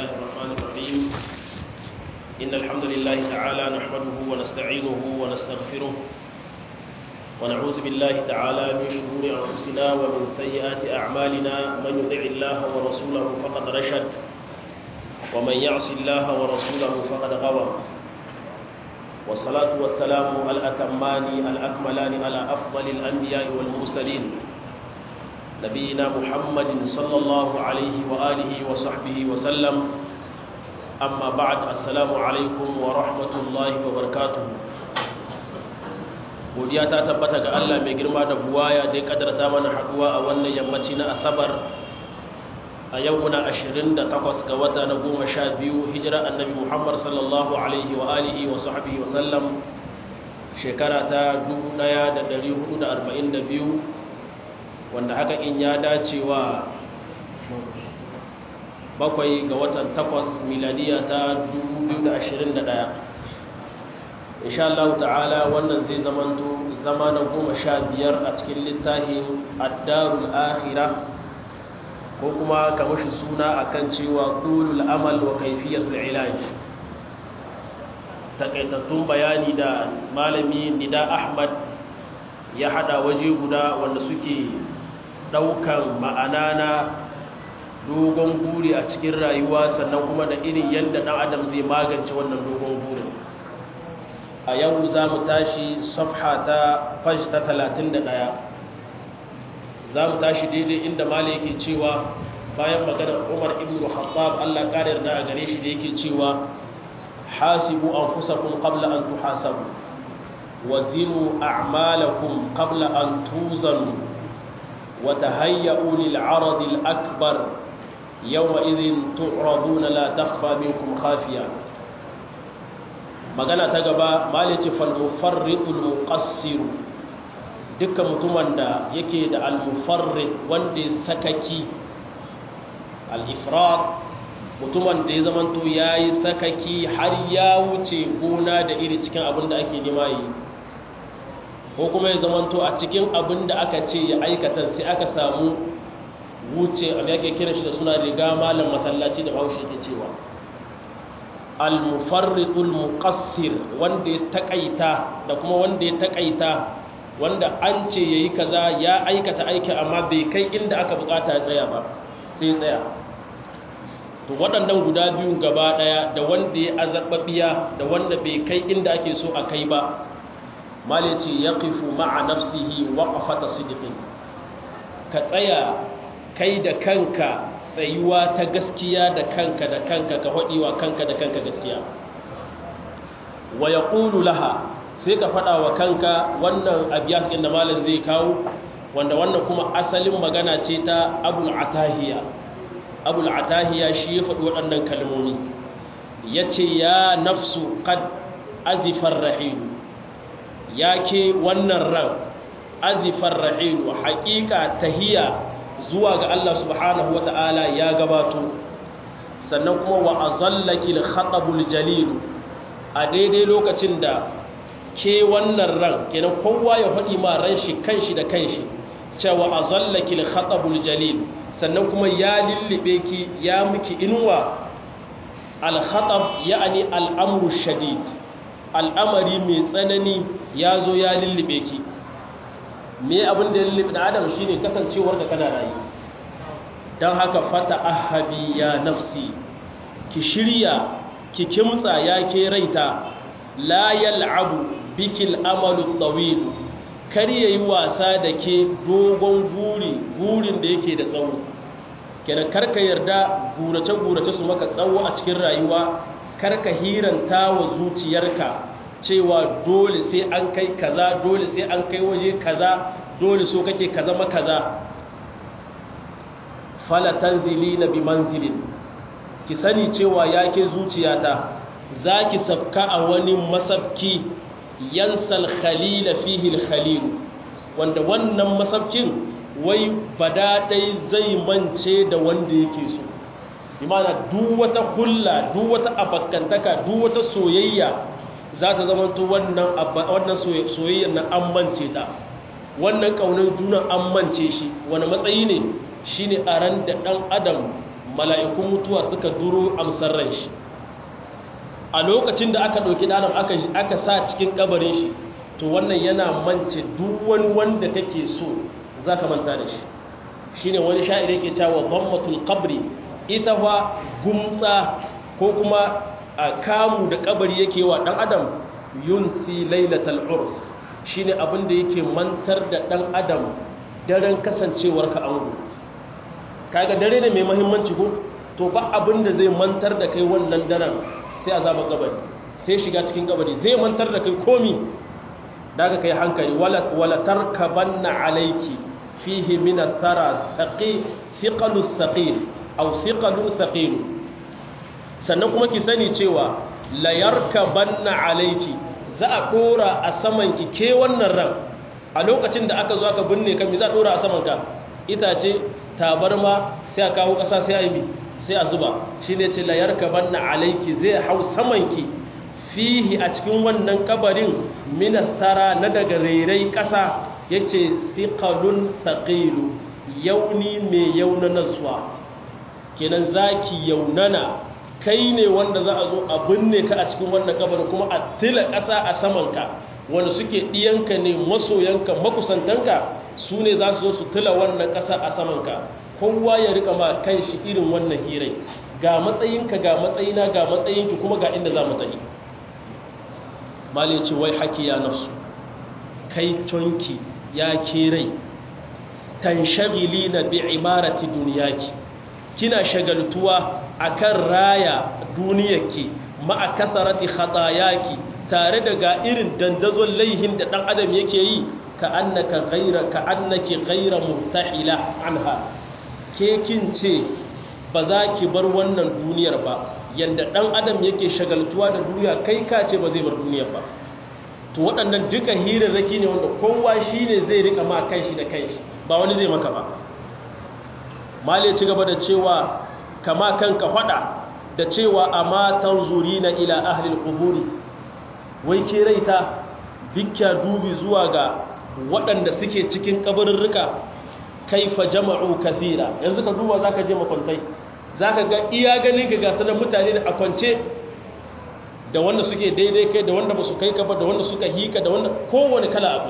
الله الرحمن الرحيم إن الحمد لله تعالى نحمده ونستعينه ونستغفره ونعوذ بالله تعالى من شرور أنفسنا ومن سيئات أعمالنا من يطع الله ورسوله فقد رشد ومن يعص الله ورسوله فقد غوى والصلاة والسلام الأتمان الأكملان على أفضل الأنبياء والمرسلين نبينا محمد صلى الله عليه وآله وصحبه وسلم أما بعد السلام عليكم ورحمة الله وبركاته godiya ta tabbata ga Allah mai girma da buwaya da ya kadarta mana haduwa a wannan yammaci na asabar a yau muna 28 ga wata na 12 hijira annabi Muhammad sallallahu alaihi wa alihi wa sahbihi wa sallam shekara ta 1442 wanda haka in ya dace wa bakwai ga watan takwas miladiya ta 2021 insha Allah ta'ala wannan zai zamanto zama na goma sha biyar a cikin littafin addarul akhira ko kuma kamar shi suna akan cewa tulul amal wa kaifiyatul ilaj takaitattun bayani da malami nida ahmad ya hada waje guda wanda suke daukan ma'ana na dogon buri a cikin rayuwa sannan kuma da irin yadda dan adam zai magance wannan dogon burin a yau za mu tashi safha ta fash ta 31 za mu tashi daidai inda mali yake cewa bayan maganar umar ibn khattab Allah kare yarda a gare shi da yake cewa hasibu anfusakum qabla an tuhasabu wazinu a'malakum qabla an tuzanu وتهيئوا للعرض الأكبر يومئذ تعرضون لا تخفى منكم خافية magana ta gaba malice falmufarritul muqassir dukkan mutumin da yake da almufarrid wanda ya sakaki al-ifrat mutumin da ya zamanto yayi sakaki har ya wuce gona da iri cikin abin da ake nema yi ko kuma ya zamanto a cikin abin da aka ce ya aikata sai aka samu wuce a yake kira shi da suna riga malam masallaci da bahaushe ke cewa al-mufarritul muqassir wanda ya takaita da kuma wanda ya takaita wanda an ce yayi kaza ya aikata aiki amma bai kai inda aka bukata ya tsaya ba sai tsaya to waɗannan guda biyu gaba daya da wanda ya azabbabiya da wanda bai kai inda ake so a kai ba mali ce yaqifu ma'a nafsihi waqafata sidqin ka tsaya kai da kanka tsayuwa ta gaskiya da kanka da kanka ka haɗiwa kanka da kanka gaskiya wa ya laha sai ka faɗa wa kanka wannan abiyar ɗin da malin zai kawo wanda wannan kuma asalin magana ce ta abul atahiya abul atahiya shi ya faɗi waɗannan kalmomi ya ce ya nafsu kad azifar rahilu ya ke wannan ran azifar rahilu haƙiƙa tahiya zuwa ga Allah subhanahu wa ta'ala ya gabato sannan kuma wa azallaki al-khatabul jalil a daidai lokacin da ke wannan ran kenan kowa ya faɗi ma ran shi kanshi da kanshi cewa azallaki al-khatabul jalil sannan kuma ya lillibe ki ya miki inuwa al-khatab ya'ani al-amru shadid al'amari mai tsanani ya zo ya lillibe ki me abin da ya lullube da adam shine kasancewar da kana rayu don haka fata ahabi ya nafsi ki shirya ki kimtsa ya ke raita la yal'abu bikil amalu tawil kar yayi wasa da ke dogon guri gurin da yake da tsawo kenan karka yarda gurace gurace su maka tsawo a cikin rayuwa karka hiranta wa zuciyarka cewa dole sai an kai kaza dole sai an kai waje kaza dole so kake kaza ma kaza fala tanzilina bi manzilin ki sani cewa yake zuciyata zaki sabka a wani masabki yansal khalila fihi alkhalil wanda wannan masabkin wai badadai zai mance da wanda yake so imana duk wata hulla duk wata abakantaka duk wata soyayya za ta zama to wannan wannan soyayyar nan an mance ta wannan kaunar juna an mance shi wani matsayi ne shine a ran da dan adam mala'ikun mutuwa suka duro amsar ran shi a lokacin da aka ɗauki ɗanan aka sa cikin ƙabarin shi to wannan yana mance duk wani wanda kake so za ka manta da shi shi ne wani sha'ir yake cewa gwamnatul kabri ita fa gumtsa ko kuma a kamu da kabari yake wa ɗan adam yunsi lailatal urf shi ne abin da yake mantar da ɗan adam daren kasancewar ka ango kaga dare ne mai mahimmanci ko to ba abin da zai mantar da kai wannan daren sai azabar kabari sai shiga cikin kabari zai mantar da kai komi daga kai hankali wala tarkabanna alayki fihi min athara thaqi thiqalu thaqil aw thiqalu thaqil sannan kuma ki sani cewa la yarkabanna alayki za a dora a saman ki ke wannan ran a lokacin da aka zo aka binne ka me za a dora a saman ka itace tabarma sai a kawo kasa sai a yi sai a zuba shine ce la yarkabanna alayki zai hau saman ki fihi a cikin wannan kabarin minastara na daga rairai ƙasa ya ce siƙalun saƙilu yauni mai yauna nasuwa kenan zaki yaunana kai ne wanda za a zo a binne ka a cikin wannan kabarin kuma a tila ƙasa a samanka wanda suke ɗiyanka ne masoyanka makusantanka su ne za su zo su tila wannan ƙasa a samanka kowa ya rika ma kan shi irin wannan hirai ga matsayinka ga matsayina ga matsayinki kuma ga inda za mu tafi mali ce wai haki ya nafsu kai tonki ya ke rai kan shagili na bi imarati duniyaki kina shagaltuwa akan raya duniyarki ma'a kasarati khatayaki tare da ga irin dandazon laihin da dan adam yake yi ka annaka ghaira ka annaki ghaira murtahila anha ke kin ce ba za ki bar wannan duniyar ba yanda ɗan adam yake shagaltuwa da duniya kai ka ce ba zai bar duniya ba to waɗannan duka hirarraki ne wanda kowa shi ne zai rika ma kanshi da kanshi ba wani zai maka ba mali ci gaba da cewa kama kanka faɗa da cewa a matan zuri na ila ahlil kuburi wai ke raita bikya dubi zuwa ga waɗanda suke cikin kabarurruka kaifa jama'u kathira yanzu ka duba za ka je makwantai za ka ga iya ganin ka gasa da mutane da a kwance da wanda suke daidai kai da wanda ba su kai ka ba da wanda suka hika da wanda kowane kala abu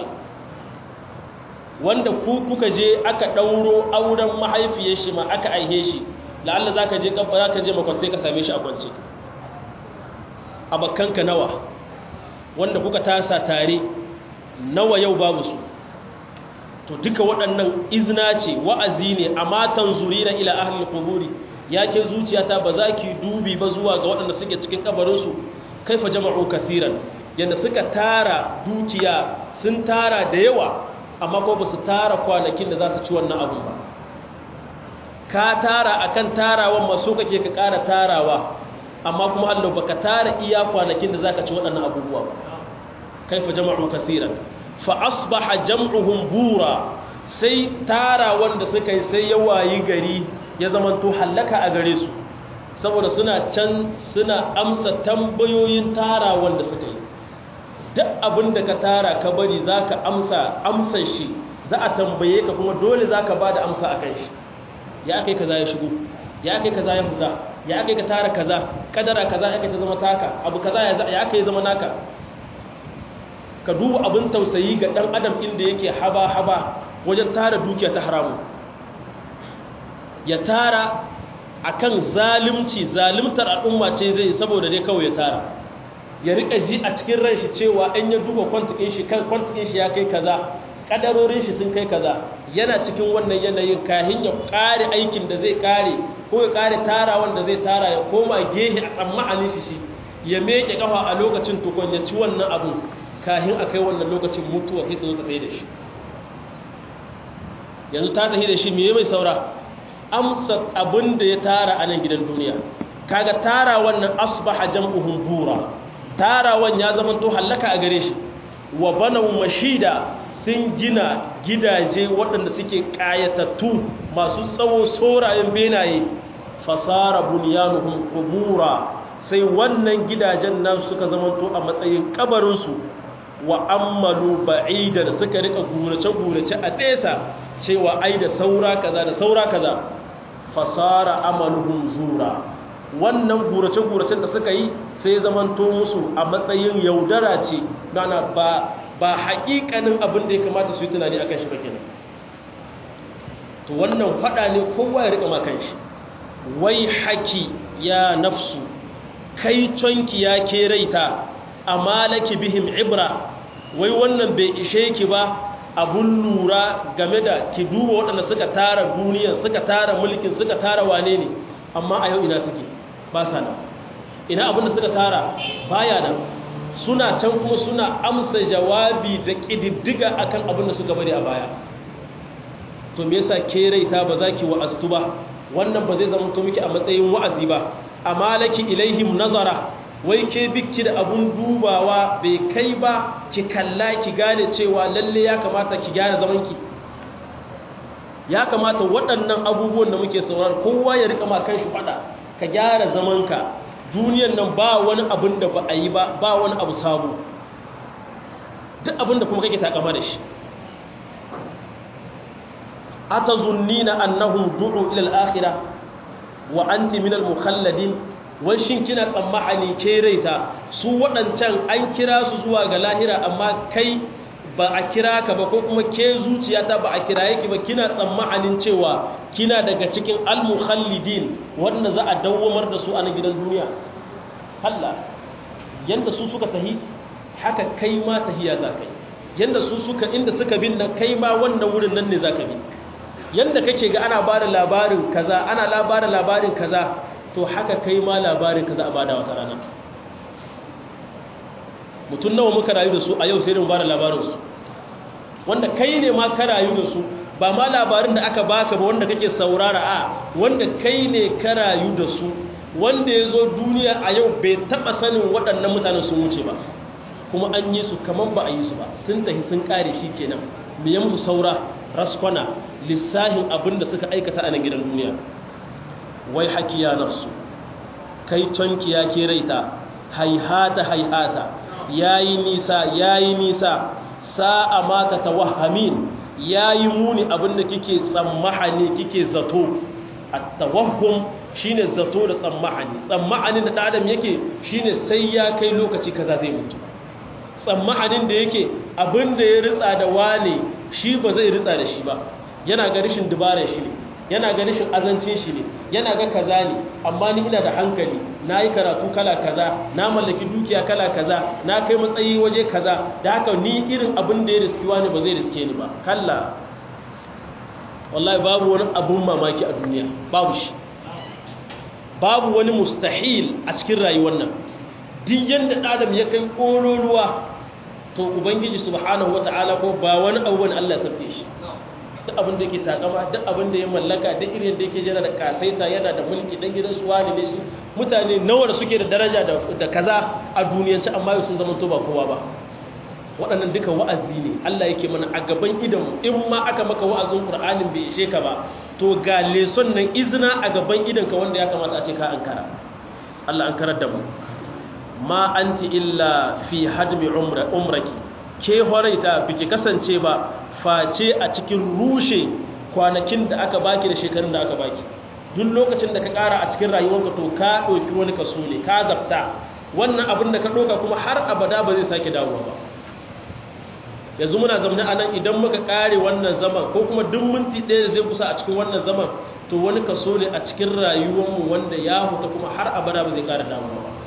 wanda ku kuka je aka ɗauro auren mahaifiyar shi ma aka aihe shi la'alla za ka je kabba za ka je makwantai ka same shi a kwance abakanka nawa wanda kuka tasa tare nawa yau babu su to duka waɗannan izina ce wa'azi ne a matan zurina ila ahlul quburi yake zuciyata ba za ki dubi ba zuwa ga waɗanda suke cikin kabarinsu kaifa jama'u kathiran yanda suka tara dukiya sun tara da yawa amma ko ba su tara kwanakin da za su ci wannan abun ba ka tara akan tarawan maso kake ka ƙara tarawa amma kuma Allah baka tara iya kwanakin da zaka ci waɗannan abubuwa ba kaifa jama'u kathiran fa asbaha jam'uhum bura sai tara wanda suka yi sai ya wayi gari ya zamanto hallaka a gare su saboda suna can suna amsa tambayoyin tara wanda suka yi duk abin da ka tara ka bari za ka amsa amsa shi za a tambaye ka kuma dole za ka ba da amsa a kan shi ya kai kaza ya shigo ya kai kaza ya fita ya kai ka tara kaza kadara kaza ya kai ta zama taka abu kaza ya kai zama naka ka duba abin tausayi ga ɗan adam inda yake haba-haba wajen tara dukiya ta haramu ya tara akan zalimci zalimtar al'umma ce zai saboda dai kawai ya tara ya rika ji a cikin ran shi cewa an ya duba kwantikin shi kan kwantikin shi ya kai kaza kadarorin shi sun kai kaza yana cikin wannan yanayin kahin ya kare aikin da zai kare ko ya kare tara wanda zai tara ya koma gehe a tsammanin shi shi ya meke kafa a lokacin tukun ya ci wannan abun kahin a kai wannan lokacin mutuwa sai ta zo ta tsaye da shi yanzu ta tafi da shi me mai saura amsa abin da ya tara a nan gidan duniya kaga tara wannan asbaha jam'uhum bura tarawan ya zama to hallaka a gare shi wa banaw mashida sun gina gidaje waɗanda suke ƙayatattu masu tsawo sorayen benaye fasara bunyanuhum qubura sai wannan gidajen nan suka zama to a matsayin kabarinsu wa ammalu ba'idan suka rika gurace gurace a nesa cewa ai da saura kaza da saura kaza fasara amaluhum zura wannan gurace-guracen da suka yi sai zamanto musu a matsayin yaudara ce gana ba ba haƙiƙanin abin da ya kamata su yi tunani akan shi ba kenan to wannan faɗa ne kowa ya riƙa makan shi wai haki ya nafsu kai tonki ya ke raita a malaki bihim ibra wai wannan bai ishe ki ba abun lura game da ki duba waɗanda suka tara duniya suka tara mulkin suka tara wane ne amma a yau ina suke ba sa nan ina abin da suka tara baya nan suna can kuma suna amsa jawabi da ƙididdiga akan abin da suka bari a baya to me yasa ke raita ba za ki wa'aztu ba wannan ba zai zama to miki a matsayin wa'azi ba amma laki ilaihim nazara wai ke bikki da abun dubawa bai kai ba ki kalla ki gane cewa lalle ya kamata ki gyara zamanki ya kamata waɗannan abubuwan da muke saurar kowa ya rika ma kanshi fada ka gyara zamanka duniyan nan ba wani abin da ba a yi ba ba wani abu sabo duk abin da kuma kake takama da shi atazunnina annahum du'u ila al-akhirah wa anti min al-mukhalladin wai shin kina tsammani ke raita su waɗancan an kira su zuwa ga lahira amma kai ba a kira ka ba ko kuma ke zuciyata ba a kira yake ba kina tsammanin cewa kina daga cikin al-mukhallidin wanda za a dawwamar da su a na gidan duniya Allah yanda su suka tahi haka kai ma tahiya za kai yanda su suka inda suka bin nan kai ma wannan wurin nan ne za ka bi yanda kake ga ana ba da labarin kaza ana labarin labarin kaza to haka kai ma labarin kaza a bada wata rana mutum nawa muka rayu da su a yau sai da mu bada labarin su wanda kai ne ma ka rayu da su ba ma labarin da aka baka ba wanda kake saurara a wanda kai ne ka rayu da su wanda ya zo duniya a yau bai taba sanin waɗannan mutanen sun wuce ba kuma an yi su kamar ba a yi su ba sun tafi sun kare shi kenan me ya musu saura raskwana lissahin abin da suka aikata a nan gidan duniya wai hakiya nafsu kai tonki ya ke raita haihata haihata yayi nisa yayi nisa sa'a mata tawahhamin yayi muni abin da kike tsammahani kike zato at-tawahhum shine zato da tsammahani tsammahanin da adam yake shine sai ya kai lokaci kaza zai mutu tsammahanin da yake abin da ya ritsa da wane shi ba zai ritsa da shi ba yana ga rishin dubarar shi ne yana ga rishin azancin shi ne yana ga kaza ne amma ni ina da hankali na yi karatu kala kaza na mallaki dukiya kala kaza na kai matsayi waje kaza da haka ni irin abin da ya riski wani ba zai riske ni ba kalla wallahi babu wani abun mamaki a duniya babu shi babu wani mustahil a cikin rayuwar nan duk yanda adam ya kai ƙololuwa to ubangiji subhanahu wata'ala ko ba wani abu wani Allah ya sarfe shi duk abin da yake takama duk abin da ya mallaka duk irin da yake jira da kasaita yana da mulki dan gidan su wani ne shi mutane nawa da suke da daraja da kaza a duniyance amma yau sun zama to ba kowa ba waɗannan duka wa'azi ne Allah yake mana a gaban idan in ma aka maka wa'azin Qur'anin bai ishe ka ba to ga leson nan izina a gaban idan ka wanda ya kamata a ce ka ankara Allah ankarar da mu ma anti illa fi hadmi umra umraki ke horaita biki kasance ba face a cikin rushe kwanakin da aka baki da shekarun da aka baki duk lokacin da ka kara a cikin rayuwarka to ka ɗauki wani kaso ne ka zafta wannan abin da ka ɗauka kuma har abada ba zai sake dawowa ba yanzu muna zaune a nan idan muka kare wannan zaman ko kuma duk minti ɗaya da zai kusa a cikin wannan zaman to wani kaso ne a cikin rayuwarmu wanda ya huta kuma har abada ba zai kara dawowa ba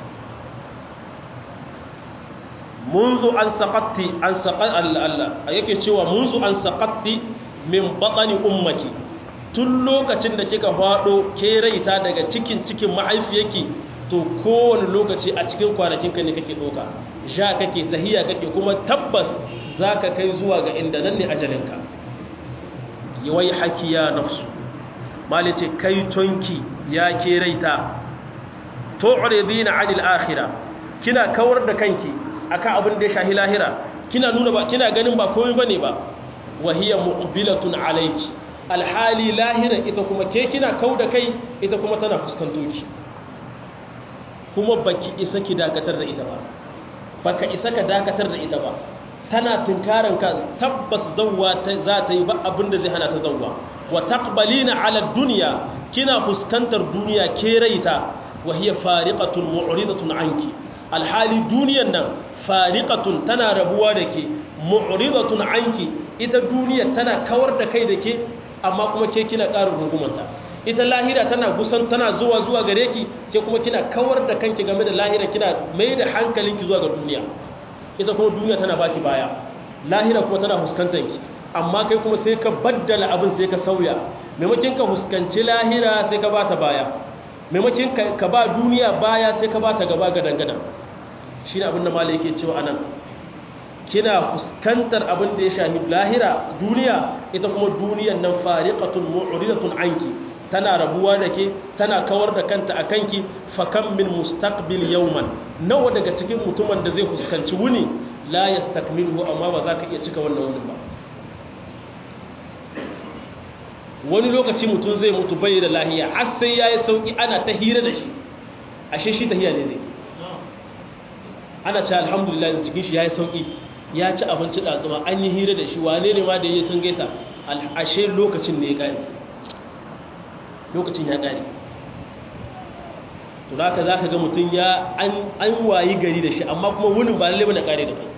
منذ أن سقطت أن سقط الله yake cewa منذ أن سقطت min batni ummaki tun lokacin da kika fado ke raita daga cikin cikin mahaifiyarki to kowane lokaci a cikin kwanakin ka ne kake doka ja kake tahiya kake kuma tabbas zaka kai zuwa ga inda nan ne ajalinka yawai haki ya nafsu malice kai tonki ya ke raita tu'ridina 'anil akhirah kina kawar da kanki akan abin da ya shahi lahira kina nuna ba kina ganin ba komai bane ba wahiya muqbilatun alayki alhali lahira ita kuma ke kina kauda kai ita kuma tana fuskanto ki kuma baki isa ki dakatar da ita ba baka isa ka dakatar da ita ba tana tunkaran ka tabbas zawwa za ta yi ba abin da zai hana ta zawwa wa taqbalina ala dunya kina fuskantar duniya ke raita wa hiya fariqatun mu'ridatun anki alhali duniyan nan fariqatun tana rabuwa da ke mu'ridatun anki ita duniya tana kawar da kai da ke amma kuma ke kina ƙarin rungumanta ita lahira tana gusan tana zuwa zuwa gare ki ke kuma kina kawar da kanki game da lahira kina mai da hankalinki zuwa ga duniya ita kuma duniya tana baki baya lahira kuma tana fuskantar ki amma kai kuma sai ka baddala abin sai ka sauya maimakon ka fuskanci lahira sai ka bata baya maimakon ka ba duniya baya sai ka bata gaba ga dangadan shi ne abin da malai yake cewa anan kina fuskantar abin da ya shahi lahira duniya ita kuma duniyan nan fariqatun mu'ridatun anki tana rabuwa da ke tana kawar da kanta a kanki fakan min mustaqbil yawman nawa daga cikin mutumin da zai fuskanci wuni la yastakmiluhu amma ba za ka iya cika wannan wunin ba wani lokaci mutum zai mutu bai da lahiya har sai yayi sauki ana ta hira da shi ashe shi tahiya ne zai ana ce alhamdulillah cikin shi yayi sauki ya ci abinci da tsuma an yi hira da shi wane ne ma da yayi sun gaisa ashe lokacin ne ya kare lokacin ya ƙare to da za ka ga mutum ya an wayi gari da shi amma kuma wunin ba lalle bane ƙare da kai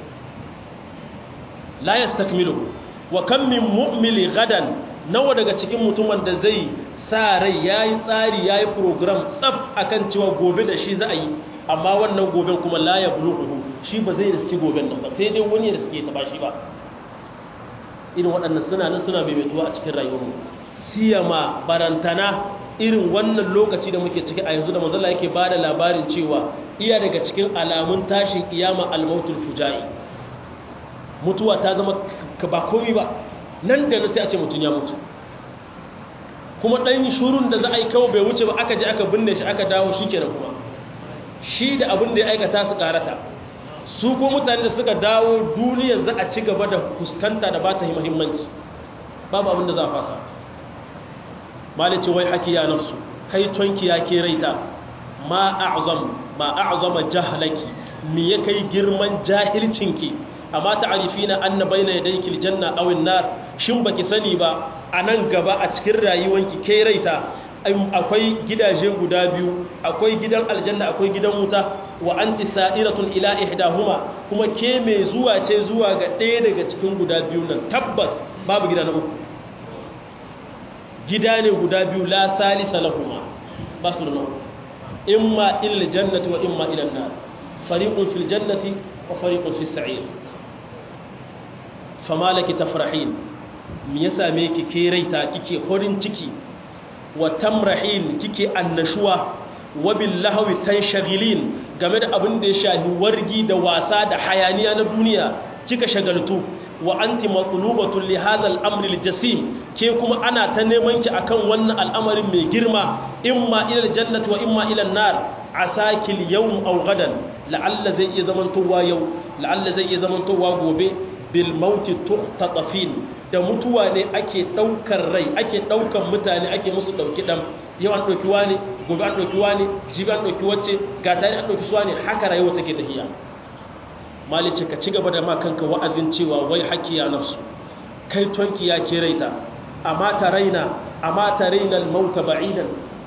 la yastakmilu wa kam min mu'mili gadan nawa daga cikin mutumin da zai sa rai yayi tsari yayi program tsaf akan cewa gobe da shi za a yi amma wannan goben kuma la yablughu shi ba zai riski goben nan ba sai dai wani ya riske ta ba shi ba irin waɗannan suna nan suna maimaituwa a cikin rayuwarmu siyama barantana irin wannan lokaci da muke ciki a yanzu da manzala yake ba da labarin cewa iya daga cikin alamun tashin kiyama almautul fujai mutuwa ta zama ba komi ba nan da na sai a ce mutum ya mutu kuma ɗan shurun da za a yi kawo bai wuce ba aka je aka binne shi aka dawo shi kenan kuma shi da abin da ya aikata su karata su ko mutane da suka dawo duniyar za a ci gaba da fuskanta da ba ta yi muhimmanci babu abin da za a fasa malice wai haki ya nafsu kai tonki ya ke raita ma a'zam ma a'zama jahlaki me ya kai girman jahilcinki amma ta'rifina anna bayna yadayki aljanna aw an-nar shin baki sani ba anan gaba a cikin rayuwanki ke raita akwai gidaje guda biyu akwai gidan aljanna akwai gidan wuta wa anti sa'iratun ila ihdahuma kuma ke mai zuwa ce zuwa ga ɗaya daga cikin guda biyu nan tabbas babu gida na uku gida ne guda biyu la salisa lahuma ba su da uku imma ila jannati wa imma ila nar fariqun fil jannati wa fariqun fis sa'ir fama laki tafrahin me yasa me kike raita kike horin ciki wa tamrahin kike annashuwa wa billahi tanshagilin game da abin da ya shahi wargi da wasa da hayaniya na duniya kika shagaltu wa anti matlubatun li hadha al-amr al-jasim ke kuma ana ta neman ki akan wannan al'amarin mai girma imma ila al-jannati wa imma ila an-nar asaki al-yawm aw gadan la'alla zai iya zamantowa yau la'alla zai iya zamantowa gobe bil maut tuqtatafin da mutuwa ne ake daukar rai ake daukan mutane ake musu dauki dam yau an dauki wani gobe an dauki wani jibi an dauki wacce ga tare an dauki suwa ne haka rayuwa take tafiya malice ka ci gaba da ma kanka wa'azin cewa wai haƙƙi ya nafsu kai tonki ya ke raita amma ta raina amma ta raina al-mauta ba'idan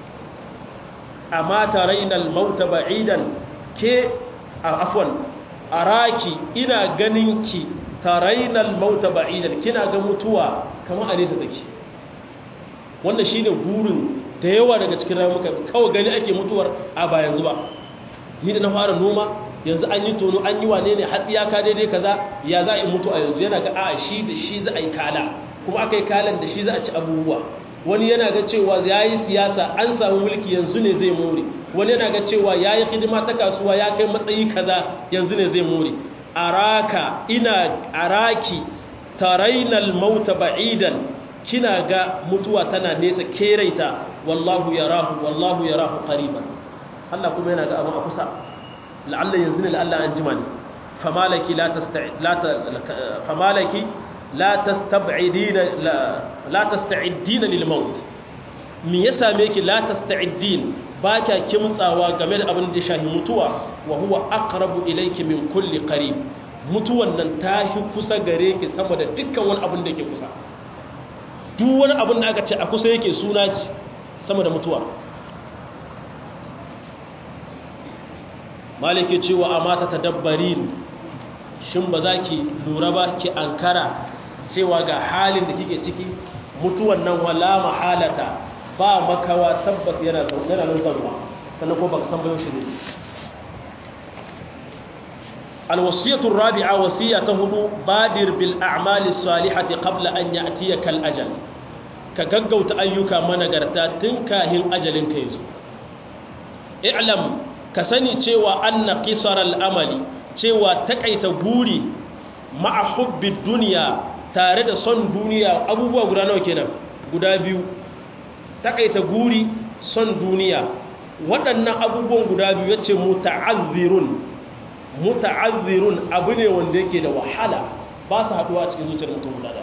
amma ta raina al-mauta ba'idan ke afwan araki ina ganin ki ta raina al-mauta ba'idan kina ga mutuwa kamar a nesa take wannan shine burin da yawa daga cikin ramuka kawai gani ake mutuwar a ba yanzu ba ni da na fara noma yanzu an yi tono an yi wane ne hatsi ya ka daidai kaza ya za a yi mutu a yanzu yana ga a shi da shi za a yi kala kuma aka yi kalan da shi za a ci abubuwa wani yana ga cewa ya yi siyasa an samu mulki yanzu ne zai more wani yana ga cewa ya yi hidima ta kasuwa ya kai matsayi kaza yanzu ne zai more araka ina araki tarainal mauta ba'idan kina ga mutuwa tana nesa keraita wallahu yarahu wallahu yarahu qariban Allah kuma yana ga abin a kusa la'alla yanzu ne la'alla an jima ne famalaki la famalaki la tastab'idina la tasta'iddina lil maut me ya same ki la tasta'iddin ba kya kimtsawa game da abin da shahi mutuwa wa huwa aqrabu ilayki min kulli qarib mutuwan nan ta fi kusa gare ki sama da dukkan wani abin da ke kusa duk wani abin da aka ce a kusa yake suna ci sama da mutuwa malike cewa a mata ta dabbarin shin ba za ki lura ba ki ankara cewa ga halin da kike ciki mutuwan nan wala mahalata ba makawa tabbas yana yana nan zarwa sannan ko baka san bayo shi ne alwasiyatu rabi'a wasiya ta hudu badir bil a'mali salihati qabla an ya'tiyaka al ajal ka gaggauta ayyuka managarta tun kahin ajalin ka yazo i'lam ka sani cewa anna qisar al amali cewa takaita guri ma'a hubbi dunya tare da son duniya abubuwa guda nawa kenan guda biyu takaita guri son duniya waɗannan abubuwan guda biyu yace muta'azzirun muta'azzirun abu ne wanda yake da wahala ba su haduwa a cikin zuciyar mutum guda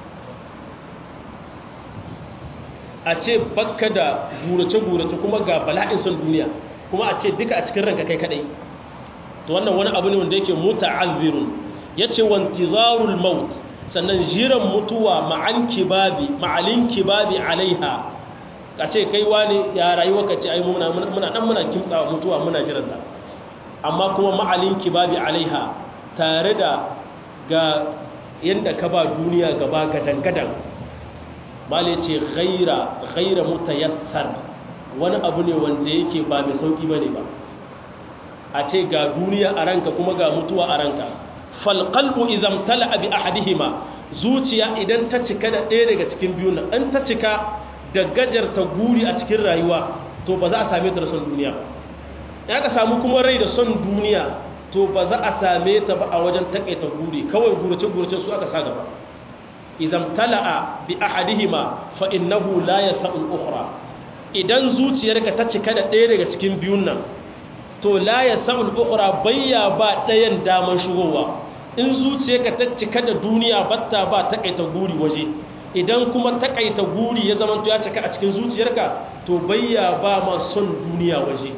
a ce bakka da gurace-gurace kuma ga bala'in son duniya kuma a ce duka a cikin ranka kai kadai to wannan wani abu ne wanda yake muta'azzirun yace wantizarul maut sannan jiran mutuwa ma'an kibabi ma'alin kibabi alaiha ka ce kai wani ya rayuwa ka ce ai muna muna dan muna kimtsawa mutuwa muna jiran ta amma kuma ma'alin kibabi alaiha tare da ga yanda ka ba duniya gaba gadan-gadan mali ce ghaira ghaira mutayassar wani abu ne wanda yake ba mai sauki bane ba a ce ga duniya a ranka kuma ga mutuwa a ranka falqalbu idan tala'a bi ahadihima zuciya idan ta cika da ɗaya daga cikin biyun nan an ta cika da gajarta guri a cikin rayuwa to ba za a same ta da son duniya ba ya ka samu kuma rai da son duniya to ba za a same ta ba a wajen takaita guri kawai gurace-gurace su aka sa gaba idan tala'a bi ahadihima fa innahu la yasa'ul ukhra idan zuciyarka ta cika da ɗaya daga cikin biyun nan to la yasa'ul ukhra bayya ba ɗayan daman shigowa in zuciyarka ta cika da duniya batta ba takaita guri waje idan kuma takaita guri ya zama ya cika a cikin zuciyarka to bayya ba ma son duniya waje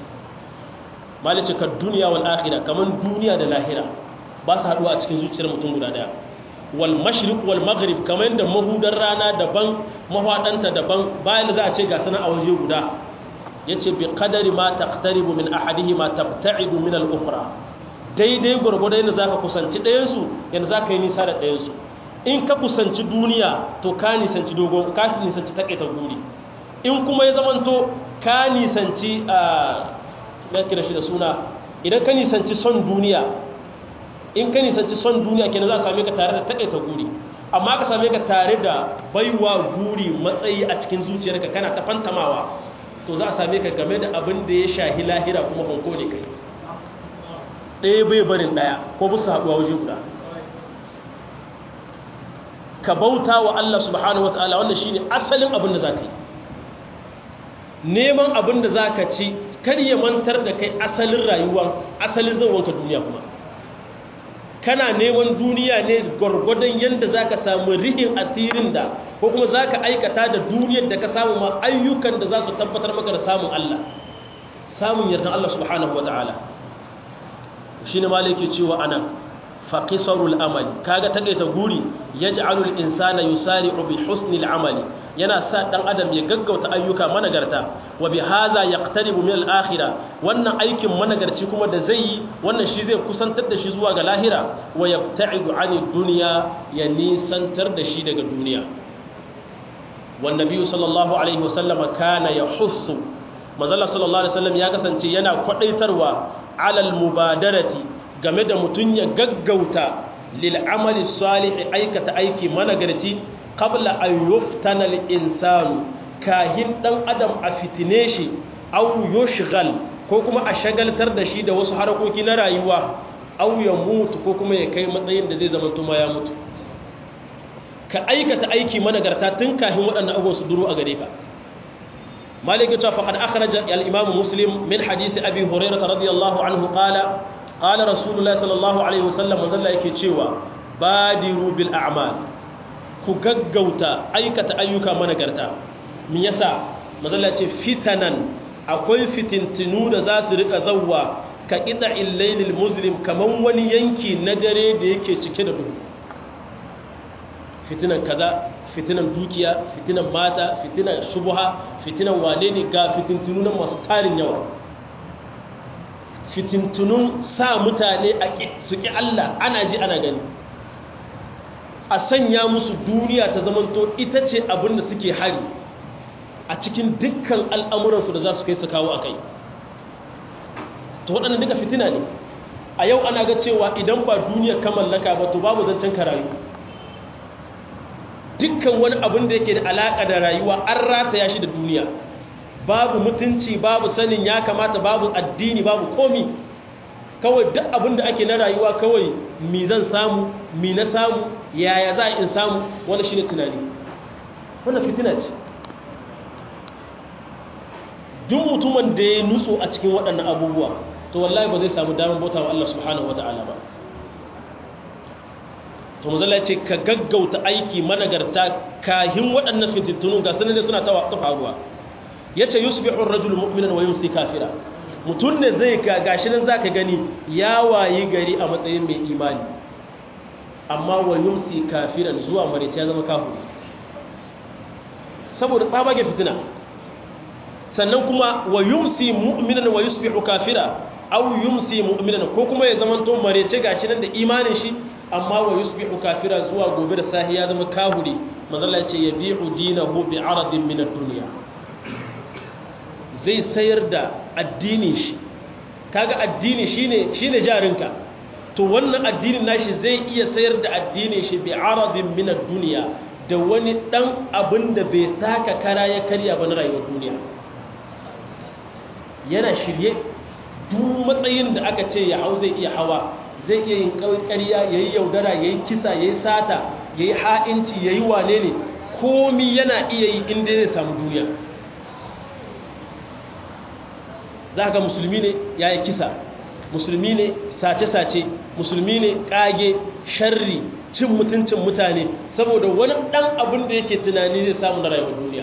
malice ka duniya wal akhirah kaman duniya da lahira ba su haduwa a cikin zuciyar mutum guda daya wal mashriq wal maghrib kaman da mahudar rana daban mahwadanta daban bayan za a ce ga sana a waje guda yace bi qadari ma taqtaribu min ahadihima tabta'idu min al ukhra daidai gurgurda yadda zaka kusanci ɗayan su yadda zaka yi nisa da ɗayan su in ka kusanci duniya to ka nisanci dogon ka nisanci takaita guri in kuma ya zamanto ka nisanci na kira shi da suna idan ka nisanci son duniya in ka nisanci son duniya kenan za a same ka tare da takaita guri amma ka same ka tare da baiwa guri matsayi a cikin zuciyarka kana ta fantamawa to za a same ka game da abin da ya shahi lahira kuma hanko ne kai ɗaya bai barin ɗaya ko bisa haɗuwa waje guda ka bauta wa Allah subhanahu wa ta'ala wannan shine asalin abin da za ka yi neman abin da za ka ci kar ya mantar da kai asalin rayuwa asalin zauwanka duniya kuma kana neman duniya ne gwargwadon yadda za ka samu rihin asirin da ko kuma za ka aikata da duniyar da ka samu ma ayyukan da za su tabbatar maka da samun Allah samun yardan Allah subhanahu wa ta'ala shi ne malaki cewa anan faƙisarul amali kaga taƙaita guri ya ji alul insana yusari bi husnil amali yana sa ɗan adam ya gaggauta ayyuka managarta wa bi haza ya ƙtaribu min al'akhira wannan aikin managarci kuma da zai yi wannan shi zai kusantar da shi zuwa ga lahira wa ya ta'idu ani duniya ya nisantar da shi daga duniya wannan biyu sallallahu alaihi wasallama kana ya hussu mazalla sallallahu alaihi wasallam ya kasance yana kwaɗaitarwa alal mubadarati game da mutum ya gaggauta lil'amali salihi aikata aiki managarci qabla an yuftana al-insanu kahin dan adam a fitine shi aw yushghal ko kuma a shagaltar da shi da wasu harakoki na rayuwa aw ya mutu ko kuma ya kai matsayin da zai zama tuma ya mutu ka aikata aiki managarta tun kahin waɗannan abubuwan su duro a gare ka مالك فقد أخرج الإمام مسلم من حديث أبي هريرة رضي الله عنه قال قال رسول الله صلى الله عليه وسلم وزل yake cewa badiru bil a'mal ku gaggauta aikata ayyuka managarta me yasa mazalla ce fitanan akwai fitintinu da za su rika zawwa ka ƙida illailil muslim kamar wani yanki na dare da yake cike da duhu fitinan kaza fitinan dukiya fitinan mata fitinan shubuha fitinan wane ne ga fitintunan masu tarin yawa fitintunun sa mutane a su ƙi Allah ana ji ana gani a sanya musu duniya ta zamanto ita ce abin da suke hari a cikin dukkan al'amuransu da za su kai su kawo a kai to waɗannan duka fitina ne a yau ana ga cewa idan ba duniya ka mallaka ba to babu zancen ka rayu dukkan wani abin da yake da alaƙa da rayuwa an rataya shi da duniya babu mutunci babu sanin ya kamata babu addini babu komi kawai duk abin da ake na rayuwa kawai mi zan samu mi na samu yaya za a in samu wani shi ne tunani wannan fitina ce duk mutumin da ya nutso a cikin waɗannan abubuwa to wallahi ba zai samu damar bauta wa Allah subhanahu wa ta'ala ba to mazala ce ka gaggauta aiki managarta kahin waɗannan fitintunu ga sanar da suna ta faruwa ya ce yusbihu rajul mu'minan wa yumsi kafira mutum ne zai ga gashi nan zaka gani ya wayi gari a matsayin mai imani amma wa yumsi kafiran zuwa marice ya zama kafiri saboda tsabage fitina sannan kuma wa yumsi mu'minan wa yusbihu kafira aw yumsi mu'minan ko kuma ya zama to marice gashi nan da imanin shi amma wa yusbihu kafira zuwa gobe da sahi ya zama kahuri manzala ya ce yabi'u dinahu bi aradin min ad-dunya zai sayar da addinin shi kaga addini shine shine jarinka to wannan addinin nashi zai iya sayar da addinin shi bi aradin min ad-dunya da wani dan abin da bai taka kara ya karya ba na rayuwar duniya yana shirye duk matsayin da aka ce ya hau zai iya hawa zai iya yin ƙarya yayi yaudara yayi kisa yayi sata yayi ha'inci yayi wane ne komi yana iya yi inda zai samu duniya za ga musulmi ne ya yi kisa musulmi ne sace-sace musulmi ne ƙage sharri cin mutuncin mutane saboda wani ɗan abin da yake tunani zai samu na rayuwar duniya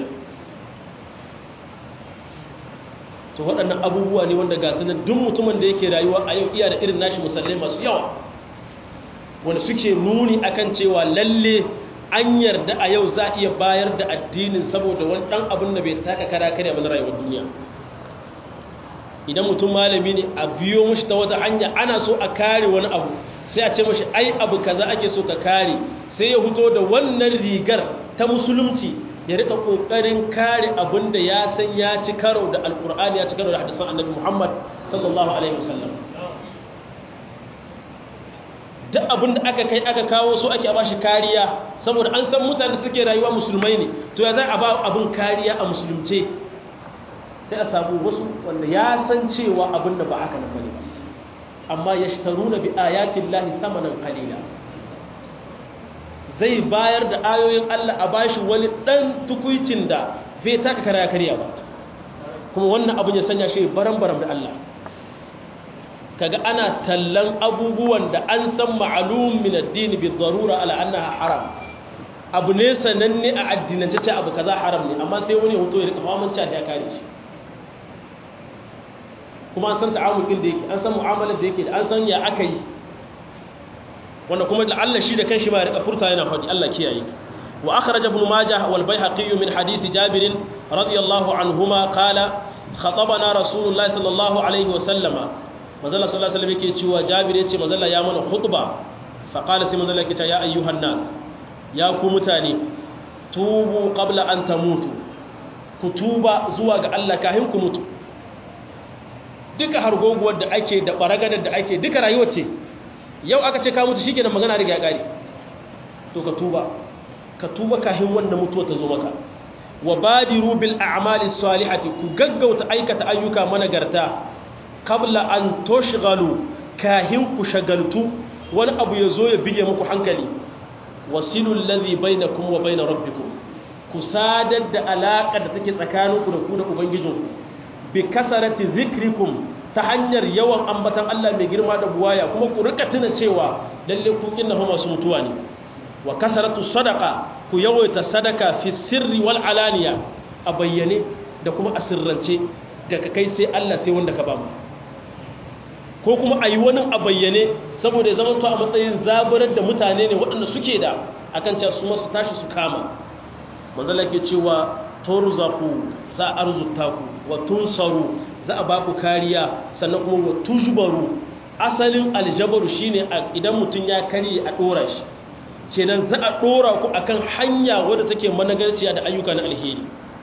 to waɗannan abubuwa ne wanda ga sanar duk mutumin da yake rayuwa a yau iya da irin nashi musallai masu yawa wanda suke nuni akan cewa lalle an yarda a yau za a iya bayar da addinin saboda wani ɗan abin da bai taka kara kare abin rayuwar duniya idan mutum malami ne a biyo mashi ta wata hanya ana so a kare wani abu sai a ce mashi ai abu kaza ake so ka kare sai ya fito da wannan rigar ta musulunci ya rika kokarin kare abin da ya san ya ci karo da alkur'ani ya ci karo da hadisan annabi muhammad sallallahu alaihi wasallam duk abin da aka kai aka kawo so ake ba shi kariya saboda an san mutane suke rayuwa musulmai ne to ya zai a ba abin kariya a musulunce sai a samu wasu wanda ya san cewa abin da ba haka na bane amma ya shitaru na bi ayatin lahi samanin kalila zai bayar da ayoyin Allah a bashi wani ɗan tukuicin da bai taka kara karya ba kuma wannan abin ya sanya shi baram-baram da Allah kaga ana tallan abubuwan da an san ma'alum min addini bi darura ala annaha haram abu ne sananne a addinance ce abu kaza haram ne amma sai wani hoto ya rika famanci da ya kare shi kuma an san ta'amulin da yake an san mu'amalar da yake da an san ya aka yi wanda kuma da Allah shi da kanshi ba ya rika furta yana faɗi Allah kiyaye wa akhraj ibn majah wal bayhaqi min hadith jabir radiyallahu anhuma qala khatabana rasulullahi sallallahu alaihi wa sallama manzala sallallahu alaihi yake cewa jabir yace manzala ya mana khutba fa qala sai manzala yake cewa ya ayyuhan nas ya ku mutane tubu qabla an tamutu ku tuba zuwa ga Allah kafin ku mutu duka hargoguwar da ake da baragadar da ake duka rayuwar ce yau aka ce ka mutu shikenan magana riga ya kare to ka tuba ka tuba kafin wanda mutuwa ta zo maka wa badiru bil a'mali salihati ku gaggauta aikata ayyuka managarta kabla an toshgalu kahin ku shagaltu wani abu ya zo ya bige muku hankali wasilul ladhi bainakum wa bain rabbikum ku sadar da alaka da take tsakaninku da ku da ubangijinku bi kasarati zikrikum ta hanyar yawan ambatan Allah mai girma da buwaya kuma ku rika tuna cewa lalle ku innahu masu mutuwa ne wa kasaratu sadaqa ku yawaita sadaka fi sirri wal alaniya a bayyane da kuma a sirrance daga kai sai Allah sai wanda ka ba mu ko kuma a yi wani a bayyane saboda ya zama to a matsayin zaburar da mutane ne waɗanda suke da akan cewa su masu tashi su kama manzala ke cewa turzaku za a arzuta ku wa tunsaru za a ba ku kariya sannan kuma wa tujbaru asalin aljabaru shine idan mutum ya karye a dora shi kenan za a dora ku akan hanya wadda take managarciya da ayyuka na alheri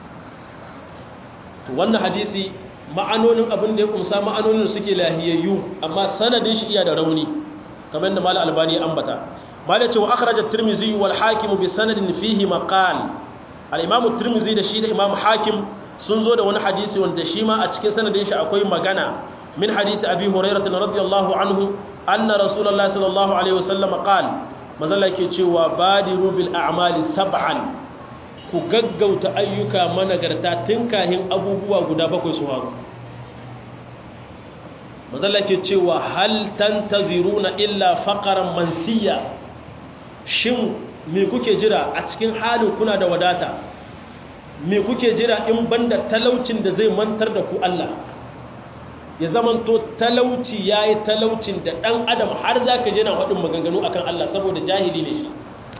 to wannan hadisi ma'anonin abin da ya kumsa ma'anonin suke lahiyayyu amma sanadin shi iya da rauni kamar yadda mal albani ya ambata malai cewa akhraj at-tirmidhi wal hakim bi sanadin fihi maqal al-imam at-tirmidhi da shi da imam hakim sun zo da wani hadisi wanda shi ma a cikin sanadin shi akwai magana min hadisi abi hurairah radiyallahu anhu anna rasulullahi sallallahu alaihi wasallam qala mazalla ke cewa badiru bil a'mali sab'an ku gaggauta ayyuka managarta tun kahin abubuwa guda bakwai su haru mazalla ke cewa hal tantaziruna illa faqaran mansiya shin me kuke jira a cikin halin kuna da wadata me kuke jira in banda talaucin da zai mantar da ku Allah ya zamanto talauci yayi talaucin da dan adam har zaka je na faɗin maganganu akan Allah saboda jahili ne shi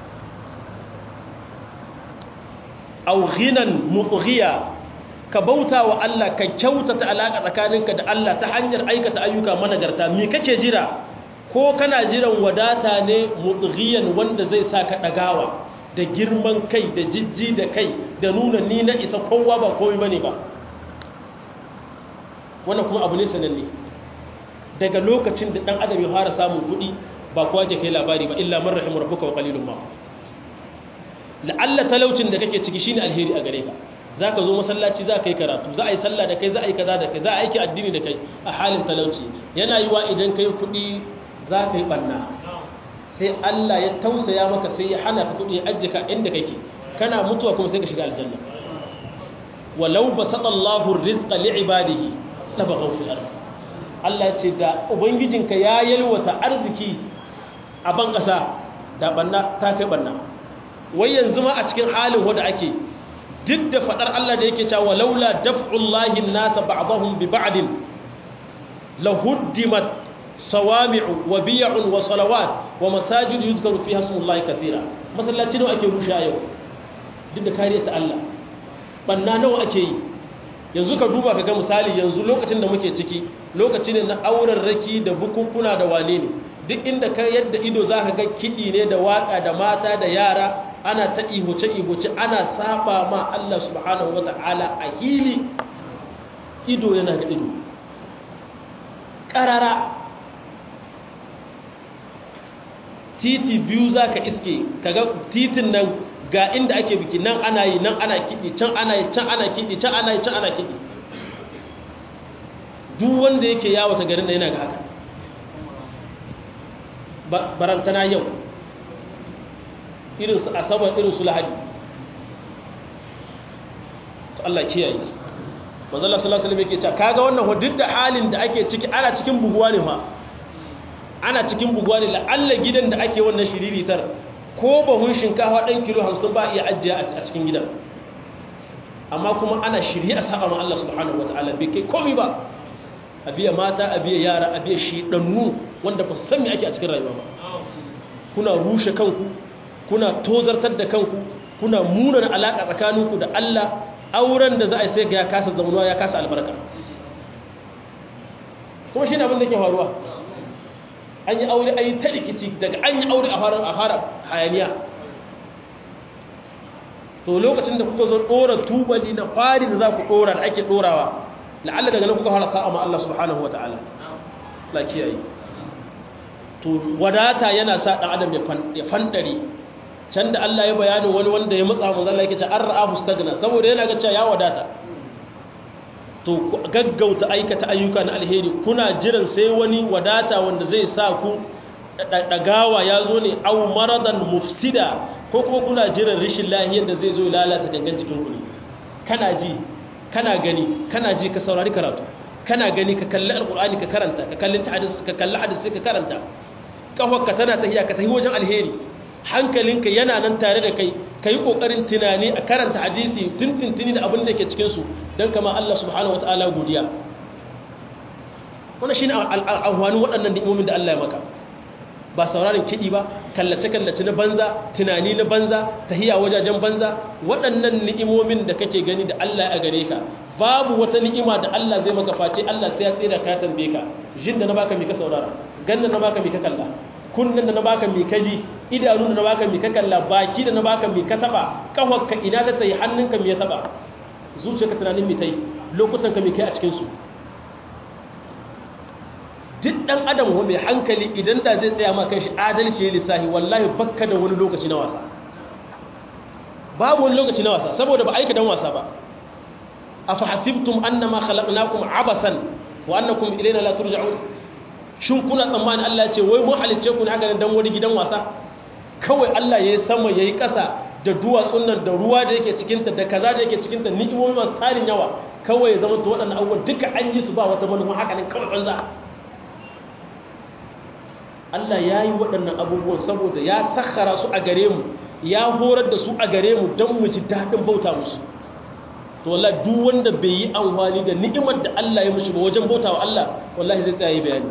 aw ghinan mutghiya ka bauta wa Allah ka kyautata alaka tsakaninka da Allah ta hanyar aikata ayyuka managarta me kake jira ko kana jiran wadata ne mutghiyan wanda zai sa ka dagawa da girman kai da jijji da kai da nuna ni na isa kowa ba komai bane ba wannan kuma abu ne sananne daga lokacin da dan adam ya fara samun kuɗi ba kowa ke kai labari ba illa man rahimar rabbuka wa qalilun ma la'alla talaucin da kake ciki shine alheri a gare ka zaka zo masallaci za ka yi karatu za a yi sallah da kai za a yi kaza da kai za a aiki addini da kai a halin talauci yana yiwa idan kai kuɗi za ka yi ɓanna sai Allah ya tausaya maka sai ya hana ka kuɗi ya ajiye ka inda kake kana mutuwa kuma sai ka shiga aljanna walau basata Allahu rizqa li'ibadihi tabaghaw fil ard Allah ya ce da ubangijinka ya yalwata arziki a ban kasa da banna ta kai banna wai yanzu ma a cikin halin wanda ake duk da fadar Allah da yake cewa laula daf'ullahi an-nasa ba'dahum bi ba'din lahuddimat sawami'u wa biy'un wa salawat wa masajid yuzkaru fiha ismullahi kathira masallaci nawa ake rushe yau duk da kariya ta Allah banna nawa ake yi yanzu ka duba ka ga misali yanzu lokacin da muke ciki lokaci ne na auren raki da bukukuna da wane ne duk inda ka yadda ido za ka ga kiɗi ne da waƙa da mata da yara ana ta ihuce-ihuce ana saba ma Allah subhanahu wa ta'ala a hili ido yana ga ido ƙarara titi biyu za ka iske kaga titin nan ga inda ake biki nan ana yi nan ana kiɗi can ana yi can ana kiɗi can ana yi can ana kiɗi duk wanda yake yawata garin da yana ga haka barantana yau irinsu asabar irinsu lahadi to Allah kiyaye manzala sallallahu alaihi yake cewa kaga wannan duk da halin da ake ciki ana cikin buguwa ne fa ana cikin buguwa ne la'alla gidan da ake wannan shiriritar ko bahun shinkafa ɗan kilo hamsin ba iya ajiye a cikin gidan amma kuma ana shirye a saba ma Allah subhanahu wa ta'ala bai kai komi ba a biya mata a biya yara a biya shiɗannu wanda ba su san me ake a cikin rayuwa ba kuna rushe kanku kuna tozartar da kanku kuna munana alaƙa tsakaninku da Allah auren da za a yi sai ga ya kasa zamanuwa ya kasa albarka kuma shi ne abin da ke faruwa an yi aure an yi ta rikici daga an yi aure a fara hayaniya to lokacin da kuka zo ɗora tubali na fari da za ku ɗora da ake ɗorawa la'alla daga nan kuka fara sa'a ma Allah subhanahu wa ta'ala la kiyaye to wadata yana sa ɗan adam ya fandare can da Allah ya bayanin wani wanda ya matsa manzo Allah yake ce an ra'ahu stagna saboda yana ga cewa ya wadata to gaggauta aikata ayyuka na alheri kuna jiran sai wani wadata wanda zai sa ku dagawa ya zo ne au maradan mufsida ko kuma kuna jiran rashin lahiyar da zai zo lalata gangan jikin ku ne kana ji kana gani kana ji ka saurari karatu kana gani ka kalli alqur'ani ka karanta ka kalli hadisi ka kalli hadisi ka karanta kafarka tana tahiya ka tahi wajen alheri hankalinka yana nan tare da kai ka yi ƙoƙarin tunani a karanta hadisi tuntuntuni da abin da ke cikinsu don kama Allah subhanahu wa ta'ala godiya wannan shine al'ahwani waɗannan ni'imomin da Allah ya maka ba sauraron kiɗi ba kallace-kallace na banza tunani na banza tahiya wajajen banza waɗannan ni'imomin da kake gani da Allah ya gare ka babu wata ni'ima da Allah zai maka face Allah sai ya tsira ka tambaye ka jin da na baka mi ka saurara ganna na baka mi ka kalla kunnen da na baka mi ka ji idanu da na baka mi ka kalla baki da na baka mi ka taba kafarka ina ta tayi hannunka mi ya taba zuciyarka tunanin mi tai lokutan ka mi kai a cikin su duk ɗan adam wa mai hankali idan da zai tsaya ma shi adalci ya lissahi wallahi bakka da wani lokaci na wasa babu wani lokaci na wasa saboda ba aika dan wasa ba afa hasibtum annama khalaqnakum abasan wa annakum ilayna la turja'un shin kuna tsammani Allah ya ce wai mun halice ku ne haka dan wani gidan wasa kawai Allah yayi sama yayi ƙasa da duwatsun nan da ruwa da yake cikin ta da kaza da yake cikin ta ni'imomi masu tarin yawa kawai ya zama to waɗannan abubuwan duka an yi su ba wata manufa haka ne kawai banza Allah ya yi waɗannan abubuwan saboda ya sakhara su a gare mu ya horar da su a gare mu don mu ji daɗin bauta musu to wallahi duk wanda bai yi amfani da ni'imar da Allah ya mushi ba wajen bauta wa Allah wallahi zai tsaye bayani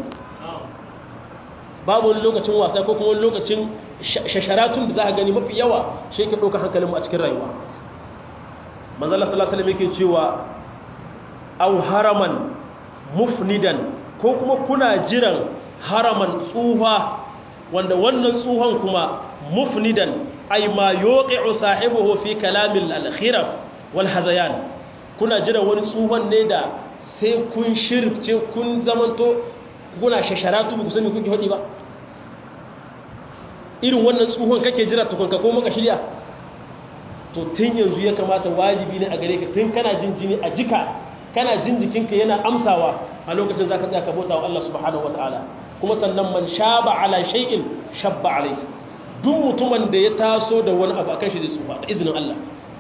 babu wani lokacin wasa ko kuma wani lokacin shasharatun da za ka gani mafi yawa shi yake ɗaukar hankalin mu a cikin rayuwa manzo Allah sallallahu alaihi wasallam yake cewa aw haraman mufnidan ko kuma kuna jiran haraman tsuha wanda wannan tsuhon kuma mufnidan ay ma yuqi'u sahibihi fi kalamil al-khiraf wal hadayan kuna jira wani tsuhon ne da sai kun shirfce kun zamanto kuna shasharatu ku sani kuke hodi ba irin wannan tsuhon kake jira tukunka ko maka shirya to tun yanzu ya kamata wajibi ne a gare ka tun kana jin jini a jika kana jin jikinka yana amsawa a lokacin zaka tsaya ka bauta wa Allah subhanahu wataala kuma sannan man shaba ala shay'in shabba alayhi duk mutumin da ya taso da wani abu akan shi da tsufa da izinin Allah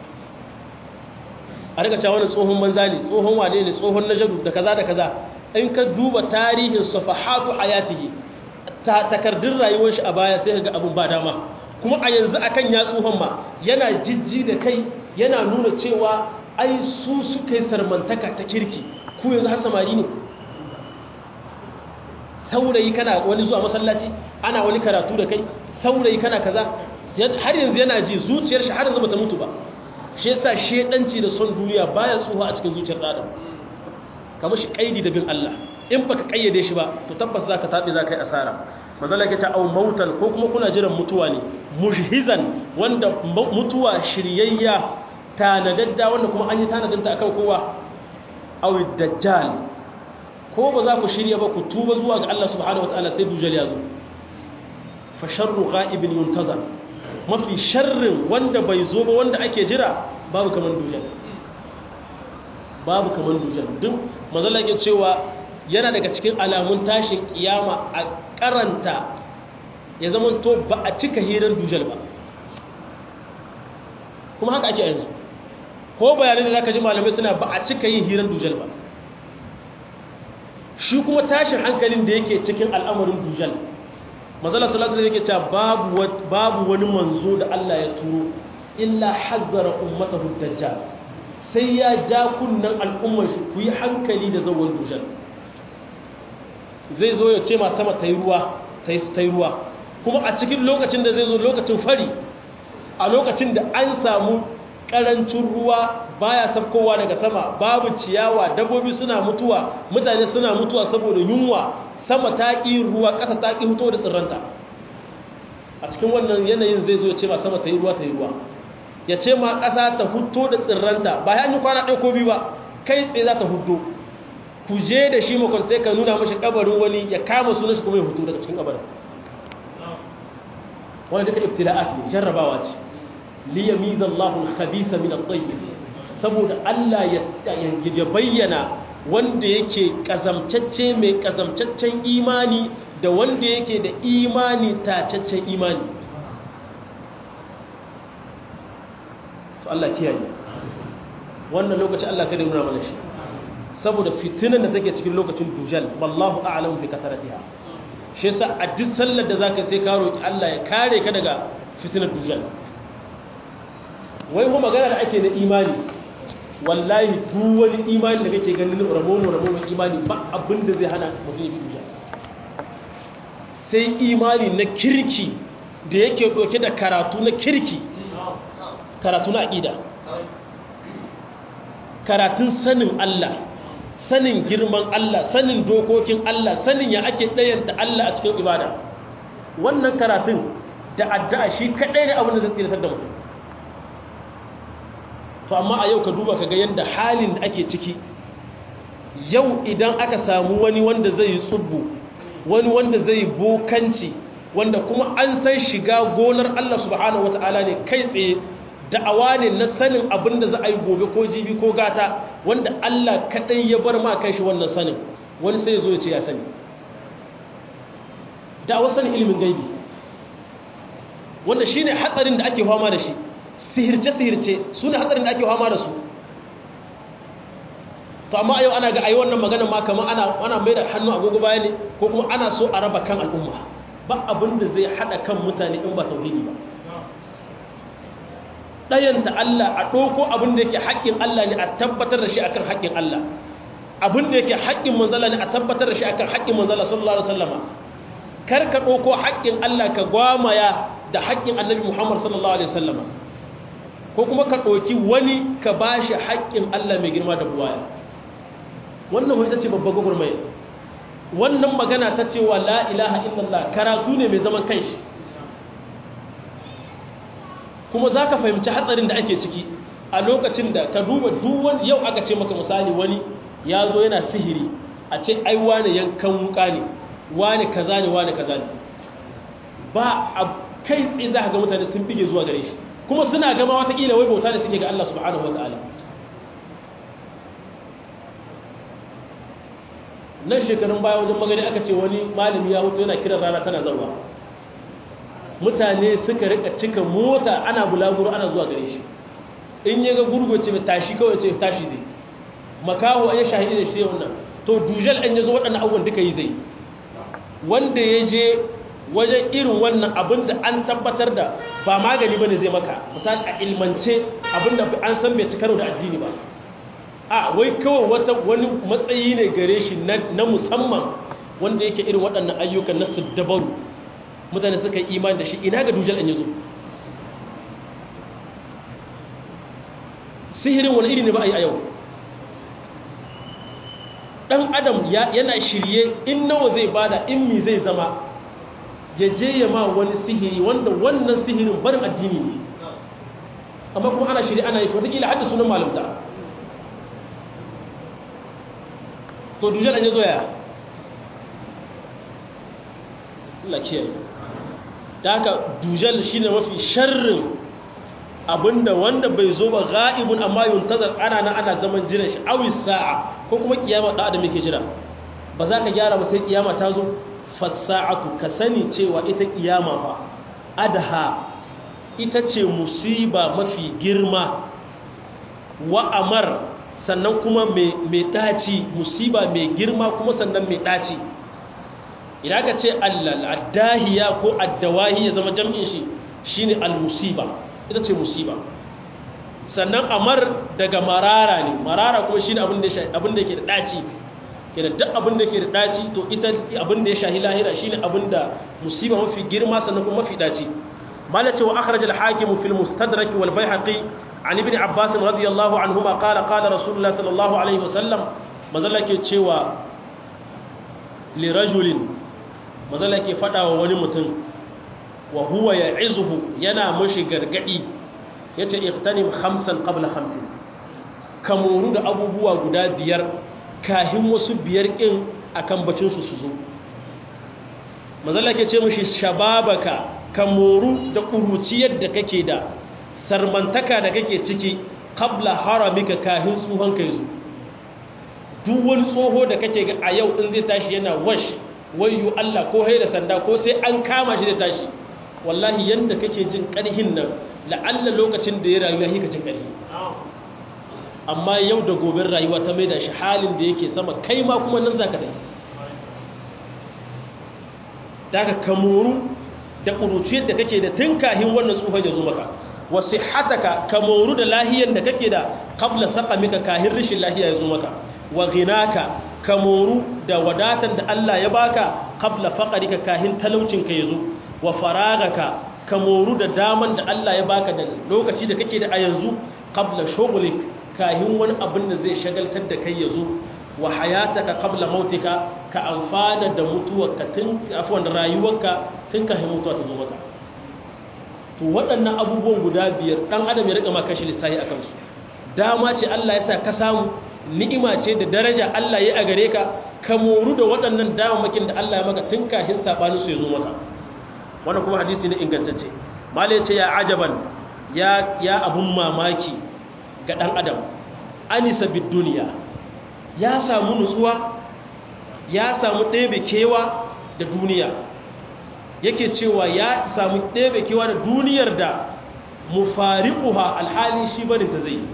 a daga cewa wani tsohon banza ne tsohon wane ne tsohon najadu da kaza da kaza in ka duba tarihin safahatu hayatihi ta takardun rayuwar shi a baya sai ga abun ba dama kuma a yanzu akan ya tsohon ma yana jijji da kai yana nuna cewa ai su suka yi sarmantaka ta kirki ku yanzu har samari ne saurayi kana wani zuwa masallaci ana wani karatu da kai saurayi kana kaza har yanzu yana ji zuciyar shi har yanzu bata mutu ba shi yasa shedanci da son duniya baya tsuha a cikin zuciyar adam kamar shi kaidi da bin Allah in baka kayyade shi ba to tabbas zaka tabe zaka yi asara manzala ke ta au mautan ko kuma kuna jiran mutuwa ne mujhizan wanda mutuwa shiryayya tanadadda wanda kuma an yi tanadanta akan kowa au dajjal ko ba za ku shirya ba ku tuba zuwa ga Allah subhanahu wataala sai dujal ya zo fa sharru ghaibin yuntazar mafi sharrin wanda bai zo ba wanda ake jira babu kaman dujal babu kaman dujal duk manzala yake cewa yana daga cikin alamun tashin kiyama a karanta ya zama to ba a cika hirar dujal ba kuma haka ake yanzu ko bayanai da zaka ji malamai suna ba a cika yin hirar dujal ba shi kuma tashin hankalin da yake cikin al'amarin dujal mazala salatu da yake cewa babu babu wani manzo da Allah ya turo illa hazzara ummatahu dajjal sai ya ja kunnan al'ummar shi ku yi hankali da zawon dujal zai zo ya ce ma sama ta yi ruwa ta yi ruwa kuma a cikin lokacin da zai zo lokacin fari a lokacin da an samu karancin ruwa baya sabkowa daga sama babu ciyawa dabbobi suna mutuwa mutane suna mutuwa saboda yunwa sama ta ƙi ruwa ƙasa ta ƙi fito da tsirranta a cikin wannan yanayin zai zo ya ce ma sama ta yi ruwa ta yi ruwa ya ce ma ƙasa ta fito da tsirranta ba ya yi kwana ɗaya ko biyu ba kai tsaye za ta fito ku je da shi makwantai ka nuna mashi kabarin wani ya kama sunan shi kuma ya fito daga cikin kabarin wani duka ibtila'at ne jarrabawa ce liyamiza Allahu al-khabitha min at-tayyib saboda Allah ya bayyana wanda yake kazamtacce mai kazamtaccen imani da wanda yake da imani tacaccen imani to Allah kiyaye wannan lokaci Allah kada nuna mana shi saboda fitinan da take cikin lokacin dujal wallahu a'lamu bi kasaratiha shi yasa a duk sallar da zaka sai ka roki Allah ya kare ka daga fitinar dujal wai kuma magana da ake na imani wallahi duk wani imani da kake ganin ramomo ramomo imani ba abin da zai hana mutum ya bi duniya sai imani na kirki da yake ɗauke da karatu na kirki karatu na aƙida karatun sanin Allah sanin girman Allah sanin dokokin Allah sanin ya ake ɗayanta Allah a cikin ibada wannan karatun da addu'a shi kaɗai ne abin da zai tsiratar da mutum to amma a yau ka duba ka ga yadda halin da ake ciki yau idan aka samu wani wanda zai yi tsubbu wani wanda zai yi bokanci wanda kuma an san shiga gonar Allah subhanahu wata'ala ne kai tsaye da'awa ne na sanin abin da za a yi gobe ko jibi ko gata wanda Allah kaɗai ya bar ma kai shi wannan sanin wani sai zo ya ce ya sani da'awa sanin ilimin gaibi wanda shi ne hatsarin da ake fama da shi sihirce-sihirce su ne hatsarin da ake fama da su to amma yau ana ga ayi wannan magana ma kamar ana ana mai da hannu agogo baya ne ko kuma ana so a raba kan al'umma ba abin da zai hada kan mutane in ba tauhidi ba ɗayanta Allah a ɗauko abin da yake haƙƙin Allah ne a tabbatar da shi akan haƙƙin Allah abin da yake haƙƙin manzala ne a tabbatar da shi akan haƙƙin manzala sallallahu alaihi wasallama kar ka ɗauko haƙƙin Allah ka gwamaya da haƙƙin annabi Muhammad sallallahu alaihi wasallama ko kuma ka ɗauki wani ka bashi haƙƙin Allah mai girma da buwaya wannan ita ce babban gwagwarmaya wannan magana ta cewa la ilaha illallah karatu ne mai zaman kanshi kuma za ka fahimci hatsarin da ake ciki a lokacin da ka duba duwan yau aka ce maka misali wani ya zo yana sihiri a ce ai wane yankan wuka ne wane kaza ne wane kaza ne ba a kai tsaye za ka ga mutane sun bige zuwa gare shi kuma suna gama watakila wai bauta da suke ga Allah subhanahu wa ta'ala nan shekarun baya wajen magani aka ce wani malami ya hutu yana kiran rana tana zauwa mutane suka rika cika mota ana bulaguro ana zuwa gare shi in ya ga gurgoce mai tashi kawai ce tashi zai makaho ya shahidi da shi wannan to dujal an ya zo waɗannan abubuwan duka yi zai wanda ya je wajen irin wannan abin da an tabbatar da ba magani ba ne zai maka misali a ilmance abin da an san bai ci karo da addini ba a wai kawai wata wani matsayi ne gare shi na musamman wanda yake irin waɗannan ayyukan na siddabaru mutane suka yi imani da shi ina ga dujal an yazo sihirin wani iri ne ba a yi a yau ɗan adam yana shirye in nawa zai bada in mi zai zama ya je ya ma wani sihiri wanda wannan sihirin barin addini ne amma kuma ana shirye ana yi shi watakila hadda sunan malamta to dujal an yi zoya Allah kiyaye da haka dujal shine mafi sharrin abinda wanda bai zo ba ghaibun amma yuntazar ana na ana zaman jiran shi awi sa'a ko kuma kiyama da adam yake jira ba za ka gyara ba sai kiyama ta zo fasa'atu ka sani cewa ita kiyama fa adha ita ce musiba mafi girma wa amar sannan kuma mai ɗaci musiba mai girma kuma sannan mai ɗaci idan ka ce al'addahiya ko addawahi ya zama jam'in shi shine al-musiba ita ce musiba sannan amar daga marara ne marara kuma shine abin da yake da ɗaci kenan duk abin da yake da ɗaci to ita abin da ya shahi lahira shine abin da musiba mafi girma sannan kuma mafi ɗaci malace wa akhraj al-hakim fi al-mustadrak wal bayhaqi عن ابن عباس رضي الله عنهما قال قال رسول الله صلى الله عليه وسلم mazalla ke cewa lirajulin mazalla ke fada wa wani mutum wa huwa ya'izuhu yana mashi gargadi yace iqtanim khamsan qabla khamsin kamuru da abubuwa guda biyar kahin wasu biyar din akan bacin su su zo mazalla ke ce mashi shababaka kamuru da kuruciyar da kake da sarmantaka da kake ciki kabla haramika kahin tsohon kai zo duk wani tsoho da kake ga a yau in zai tashi yana wash wayo Allah ko haida sanda ko sai an kama shi da tashi wallahi yanda kake jin karhin nan la'alla lokacin da ya rayu ya hika jin karhi amma yau da goben rayuwa ta maida shi halin da yake sama kai ma kuma nan zaka dai daga kamoru da ƙuruciyar da kake da tun kahin wannan tsohon ya zo maka wa sihhataka ka moru da lahiyan da kake da qabla saqamika kahin rishin lahiya ya zo maka wa ghinaka ka moru da wadatan da Allah ya baka qabla faqrika kahin talaucin ka yazo wa faragaka ka moru da daman da Allah ya baka da lokaci da kake da a yanzu qabla shughlik kahin wani abin da zai shagaltar da kai yazo wa hayataka qabla mautika ka amfana da mutuwarka tun afwan rayuwarka tun kafin mutuwa ta zo maka to waɗannan abubuwan guda biyar dan adam ya rika maka shi lissahi akan su dama ce Allah ya sa ka samu ni'ima ce da daraja Allah ya a gare ka ka moru da waɗannan damamakin da Allah ya maka tun kafin sabanin su ya zo maka wannan kuma hadisi ne ingantacce malai ce ya ajaban ya ya abun mamaki ga dan adam anisa bid duniya ya samu nutsuwa ya samu ɗebe kewa da duniya yake cewa ya samu ɗebe kewa da duniyar da mufariquha alhali shi barin ta zai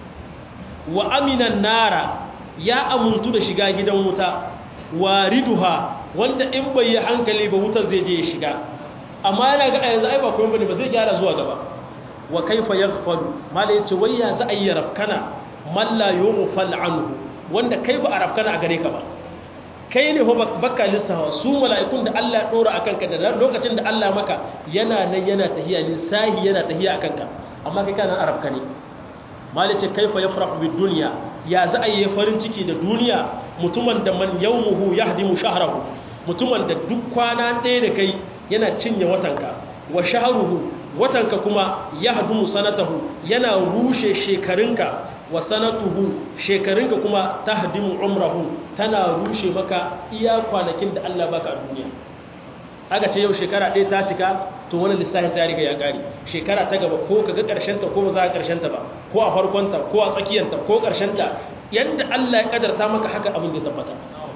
wa aminan nara ya amuntu da shiga gidan wuta wariduha wanda in bai yi hankali ba wutar zai je ya shiga amma yana ga yanzu ai ba kuma bane ba zai gyara zuwa gaba wa kaifa yaghfalu mala yace wai ya za a yi rafkana man la yughfal anhu wanda kai ba a rafkana a gare ka ba kai ne baka lissawa su mala'ikun da Allah ya dora akan ka da lokacin da Allah maka yana nan yana tahiya lissahi yana tahiya akan ka amma kai kana arabka ne malice kaifa yafrahu bid dunya ya za a yi farin ciki da duniya mutumin da man yawmuhu yahdimu shahrahu mutumin da duk kwana ɗaya da kai yana cinye watanka wa shahruhu watanka kuma yahdumu sanatahu yana rushe shekarunka wa sanatuhu shekarunka kuma tahdimu umrahu tana rushe maka iya kwanakin da Allah baka a duniya aka ce yau shekara ɗaya ta cika to wani lissafin ta riga ya ƙari shekara ta gaba ko ka ga ƙarshenta ko ba za a ƙarshenta ba ko a farkonta ko a tsakiyanta ko ƙarshenta yadda Allah ya ƙadarta maka haka abin da tabbata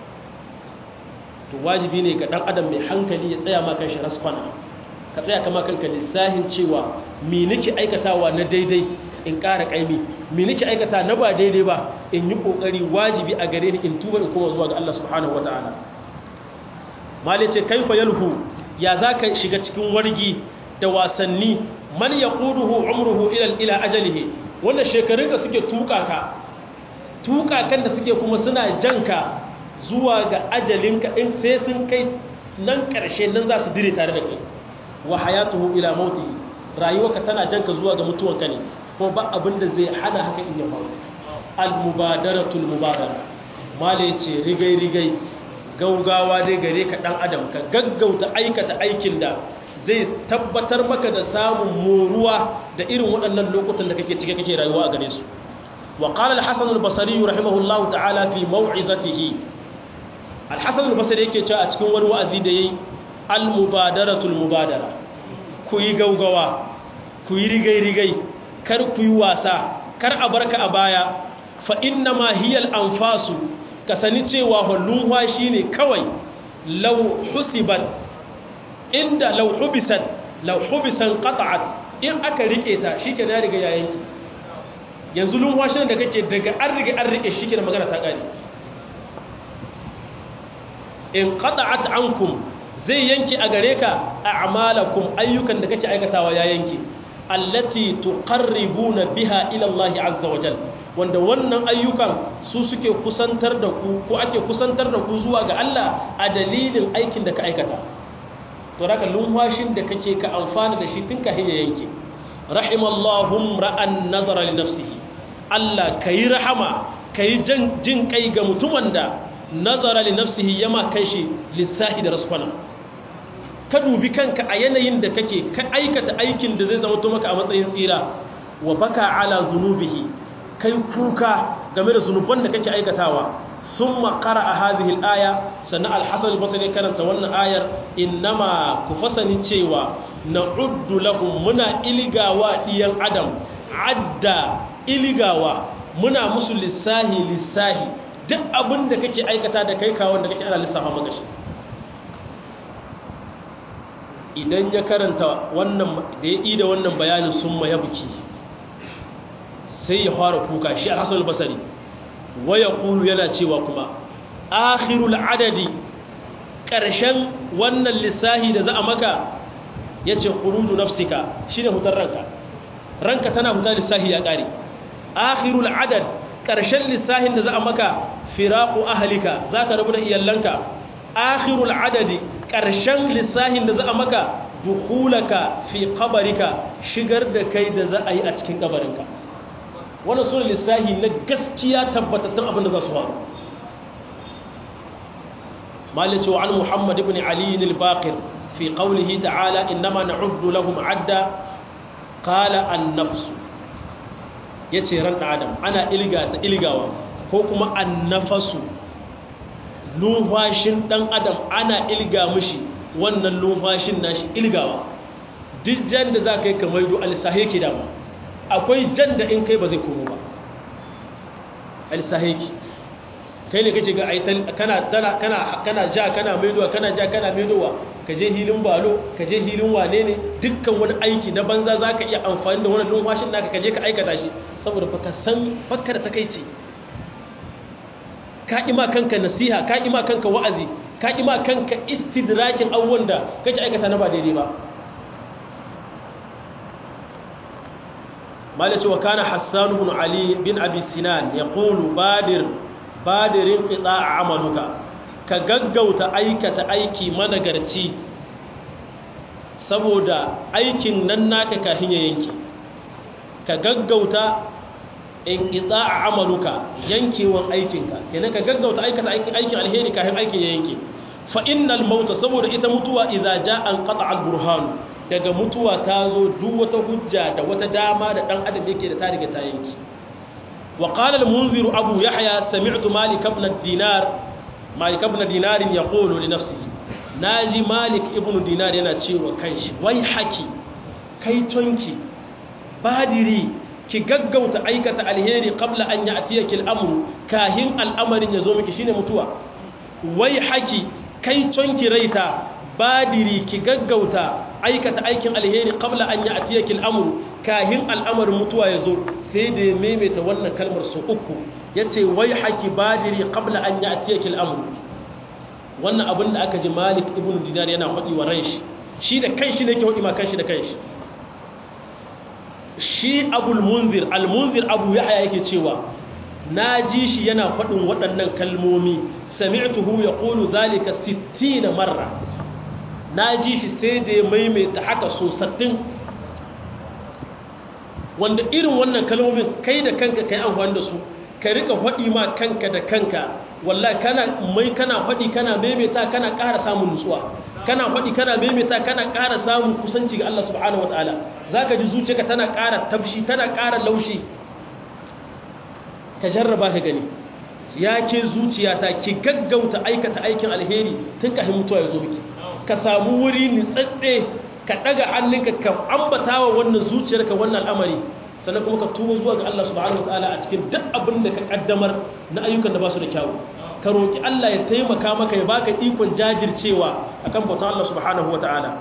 to wajibi ne ga ɗan adam mai hankali ya tsaya ma kanshi raskwana ka tsaya kama kanka lissafin cewa me nake aikatawa na daidai in ƙara ƙaimi me nake aikata na ba daidai ba in yi ƙoƙari wajibi a gare ni in tuba in koma zuwa ga Allah subhanahu wataala malice kaifa yalhu ya zaka shiga cikin wargi da wasanni man yaquduhu umruhu ila ila ajalihi wannan shekarun ka suke tuka ka tuka kan da suke kuma suna janka zuwa ga ajalinka in sai sun kai nan karshe nan za su dire tare da kai wa hayatuhu ila mauti rayuwarka tana janka zuwa ga mutuwanka ne ko ba abin da zai hana haka in ya faru al mubadaratul mubadara mala yace rigai rigai gaugawa dai gare ka dan adam ka gaggauta aikata aikin da zai tabbatar maka da samun moruwa da irin waɗannan lokutan da kake cike kake rayuwa a gare su wa qala al-hasan al-basri rahimahullahu ta'ala fi maw'izatihi al-hasan al-basri yake cewa a cikin wani wa'azi da yayi al-mubadaratul mubadara ku yi gaugawa ku yi rigai rigai kar ku yi wasa kar a barka a baya fa inna ma hiya al-anfasu ka sani cewa hullun shi ne kawai lau husibat inda lau hubisat lau hubisan qata'at in aka rike ta shike na riga yayin ki yanzu lunwashin da kake daga an riga an rike shike da magana ta kare in qata'at ankum zai yanki a gare ka a'malakum ayyukan da kake aikatawa ya yanki allati tuqarribuna biha ila Allah azza wa jalla wanda wannan ayyukan su suke kusantar da ku ko ake kusantar da ku zuwa ga Allah a dalilin aikin da ka aikata to raka lumfashin da kake ka amfana da shi tun ka hiya yanke rahimallahu ra'an nazara li nafsihi Allah kai rahama kai jin kai ga mutumin da nazara li nafsihi yama kai shi lissahi da rasfana ka dubi kanka a yanayin da kake ka aikata aikin da zai zama maka a matsayin tsira wa baka ala zunubihi kai kuka game da zunuban da kake aikatawa sun makara a hadihil aya sannan alhassan basari karanta wannan ayar innama ku fasani cewa na uddu lahum muna iligawa ɗiyan adam adda iligawa muna musu lissahi lissahi duk abin da kake aikata da kai kawon da kake ana lissafa maka shi idan ya karanta wannan da ya ida wannan bayanin sun ma ya buki sai ya fara kuka shi al-hasan al-basri waya kulu yana cewa kuma akhirul adadi karshen wannan lissahi da za a maka yace khuruju nafsika shine hutar ranka ranka tana huta lissahi ya ƙare akhirul adad ƙarshen lissahin da za a maka firaku ahalika za ka rabu da iyalanka akhirul adadi ƙarshen lissahin da za a maka dukulaka fi kabarika shigar da kai da za a yi a cikin kabarinka wannan suna lissahi na gaskiya tabbatattun abin da za su faru malice wa an muhammad ibn ali al-baqir fi qawlihi ta'ala innama na'uddu lahum adda qala an-nafs yace ran adam ana ilga ta ilgawa ko kuma an-nafasu numfashin dan adam ana ilga mishi wannan numfashin nashi ilgawa duk jan da za ka yi kamar yi alisahe ki dama akwai jan da in kai ba zai komo ba alisahe ki kai ne kace ga aitan kana kana kana ja kana maidowa kana ja kana maidowa ka je hilin balo ka je hilin wane ne dukkan wani aiki na banza za ka iya amfani da wannan numfashin naka ka je ka aikata shi saboda baka san bakka da takaici ka ima kanka nasiha ka ima kanka wa'azi ka ima kanka istidrakin abubuwan da kake aikata na ba daidai ba malaci wa kana hassan ibn ali bin abi sinan ya qulu badir badirin qita'a amaluka ka gaggauta aikata aiki managarci saboda aikin nan naka kafin ya yanke ka gaggauta in qita'a amaluka yankewan aikinka kenan ka gaggauta aikata aikin aikin alheri kafin aikin ya yanke fa innal mauta saboda ita mutuwa idza jaa an qata al burhan daga mutuwa ta zo duk wata hujja da wata dama da dan adam yake da ta riga ta yanki wa qala al munzir abu yahya sami'tu malik ibn dinar malik ibn dinar yaqulu li nafsihi naji malik ibn dinar yana cewa kanshi wai haki kai tonki badiri ki gaggauta aikata alheri qabla an ya'tiyaki al-amru kahin al'amarin yazo miki shine mutuwa wai haki kai tonki raita badiri ki gaggauta aikata aikin alheri qabla an ya'tiyaki al-amru kahin al'amarin mutuwa yazo sai da ya maimaita wannan kalmar su uku yace wai haki badiri qabla an ya'tiyaki al-amru wannan abin da aka ji Malik ibn Dinar yana faɗi wa ran shi shi da kanshi ne ke faɗi ma kanshi da kanshi shi abul munzir al-munzir abu yahya yake cewa na ji shi yana faɗin waɗannan kalmomi sami'tuhu yaqulu zalika 60 marra na ji shi sai da ya maimaita haka so sattin wanda irin wannan kalmomin kai da kanka kai amfani da su ka rika faɗi ma kanka da kanka wallahi kana mai kana faɗi kana maimaita kana ƙara samun nutsuwa kana faɗi kana maimaita kana ƙara samun kusanci ga Allah subhanahu wataala zaka ji zuciyarka tana ƙara tafshi tana ƙara laushi ka jarraba ka gani ya ke zuciyata ki gaggauta aikata aikin alheri tun kafin mutuwa ya zo miki ka samu wuri nitsatse ka ɗaga hannunka ka ambata wa wannan zuciyarka wannan al'amari sannan kuma ka tuba zuwa ga Allah subhanahu wataala a cikin duk abin da ka kaddamar na ayyukan da ba su da kyawu ka roki Allah ya taimaka maka ya baka ikon jajircewa akan bautan Allah subhanahu wataala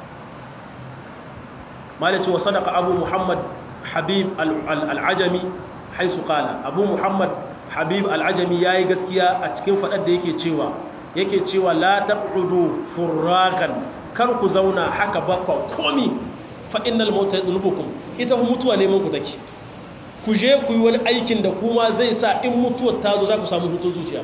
malaci wa sadaqa abu muhammad habib al-ajami haisu qala abu muhammad habib al-ajami yayi gaskiya a cikin fadar da yake cewa yake cewa la taq'udu furragan kar ku zauna haka bakwa komi fa innal mauta yadlubukum ita mutuwa neman ku take ku je ku yi wani aikin da kuma zai sa in mutuwar ta zo za ku samu hutun zuciya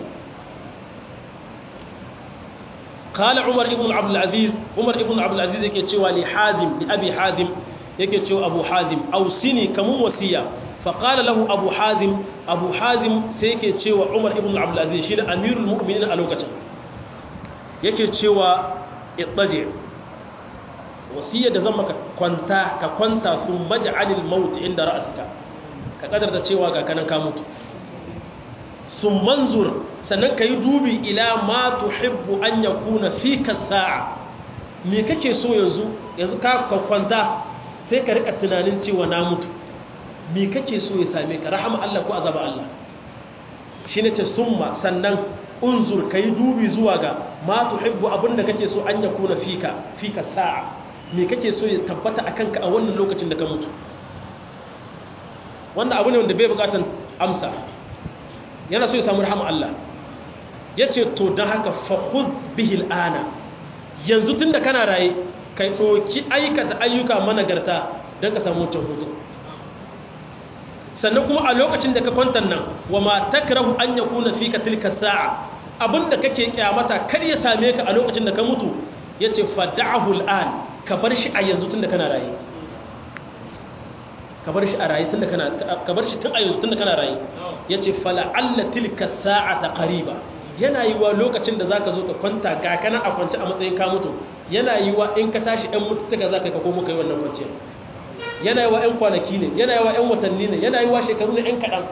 qala umar ibn abdul aziz umar ibn abdul aziz yake cewa li hazim li abi hazim yake cewa abu hazim ausini kamun wasiya fa qala lahu abu hazim abu hazim sai yake cewa umar ibn abdul aziz shine amirul mu'minin a lokacin yake cewa ittaji wasiyar da zan maka kwanta ka kwanta sun maj'alil maut inda ra'asika ka kadar da cewa ga kanan ka mutu sun manzur sannan ka yi dubi ila ma tuhibbu an yakuna fika sa'a me kake so yanzu yanzu ka kwanta sai ka rika tunanin cewa na mutu me kake so ya same ka rahama Allah ko azaba Allah shine ce summa sannan unzur kai dubi zuwa ga ma tuhibbu abinda kake so an yakuna fika fika sa'a me kake so ya tabbata akan ka a wannan lokacin da ka mutu wannan abu ne wanda bai bukatan amsa yana so ya samu rahama Allah yace to dan haka fa khudh bihi al'ana yanzu tunda kana raye kai doki aikata ayyuka managarta dan ka samu wancan hutu sannan kuma a lokacin da ka kwantar nan wa ma takrahu an yakuna fika tilka sa'a abinda kake kyamata kar ya same ka a lokacin da ka mutu yace fad'ahu al'an ka bar shi a yanzu tunda kana raye ka bar shi a raye tunda kana ka bar shi tun a yanzu tunda kana raye yace fala alla tilka sa'ata qariba yana yiwa lokacin da zaka zo ka kwanta ga kana a kwance a matsayin ka mutu yana yiwa in ka tashi ɗan mutuntaka zaka ka komo kai wannan kwanciyar yana yiwa ɗan kwanaki ne yana yiwa ɗan watanni ne yana yiwa shekaru ne ɗan kaɗan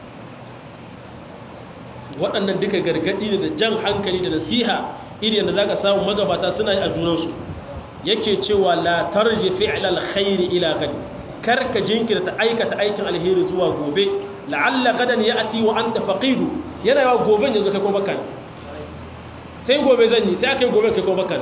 waɗannan duka gargaɗi ne da jan hankali da nasiha irin da zaka samu magabata suna yi a junansu yake cewa la tarji fi'lal khairi ila gadi kar ka jinkirta aikata aikin alheri zuwa gobe la'alla gadan ya'ti wa anta faqidu yana yawa goben yanzu kai ko baka sai gobe zan yi sai akai gobe kai ko baka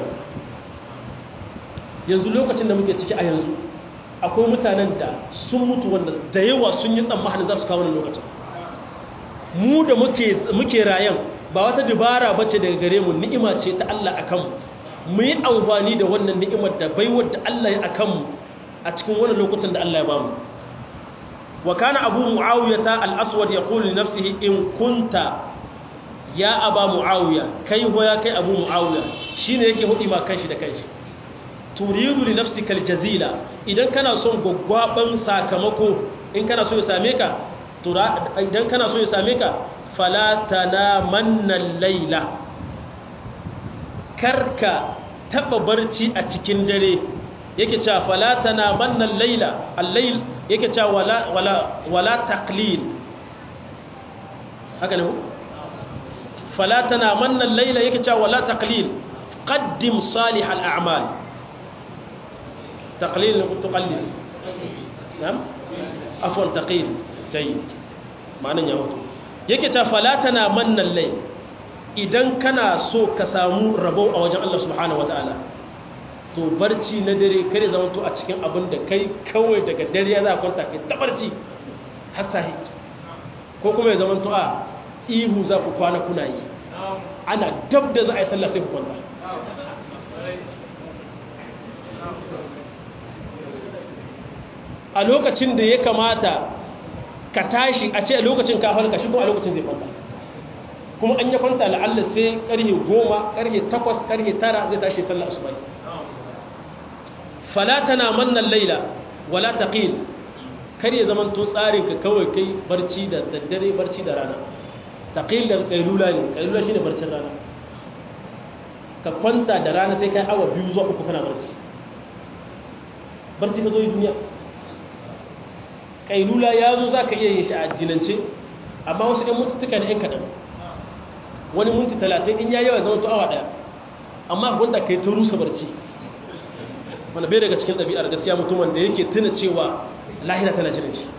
yanzu lokacin da muke ciki a yanzu akwai mutanen da sun mutu wanda da yawa sun yi tsammanin za su kawo wannan lokacin mu da muke muke rayan ba wata dubara bace daga gare mu ni'ima ce ta Allah akan mu mu yi amfani da wannan ni'imar da baiwar da Allah ya akan mu a cikin wannan lokutan da Allah ya bamu wa kana abu muawiyata al-aswad yaqulu li nafsihi in kunta ya aba muawiya kai ho ya kai abu muawiya shine yake hudi ma kanshi da kanshi turidu li nafsika al-jazila idan kana son gwaggwaban sakamako in kana so ya same ka idan kana so ya same ka fala tanamanna al-laila karka taba barci a cikin dare yake cewa fala tanamanna al-laila al-layl yake cewa wala wala wala taqlil haka ne fala tanamanna al-layla yake cewa wala taqlil qaddim salih al-a'mal taqlil ko tuqallil nam afwan taqil tayyib ma'anan ya wato yake cewa fala tanamanna al-layl idan kana so ka samu rabo a wajen Allah subhanahu wataala to barci na dare kare zama to a cikin abin da kai kawai daga dare ya za a kwanta kai ta barci har sahi ko kuma ya zama to a ihu za ku kwana kuna yi ana dab da za a yi sallah sai ku kwanta a lokacin da ya kamata ka tashi a ce a lokacin ka halka shi kuma a lokacin zai kwanta kuma an ya kwanta la'alla sai karhe goma karhe takwas karhe tara zai tashi sallah asubai fala tana mannan laila wala taqil kar ya zaman to tsarin ka kawai kai barci da daddare barci da rana taqil da kailula ne kailula shine barcin rana ka kwanta da rana sai kai awa biyu zuwa uku kana barci barci ka zo yi duniya kailula ya zo za ka iya yin shi a jinance amma wasu ɗan mututuka ne ‘yan kaɗan wani minti talatin in ya yawa zama to awa ɗaya amma wanda ka yi ta rusa barci wanda bai daga cikin ɗabi'ar gaskiya mutumin da yake tuna cewa lahira tana jirin shi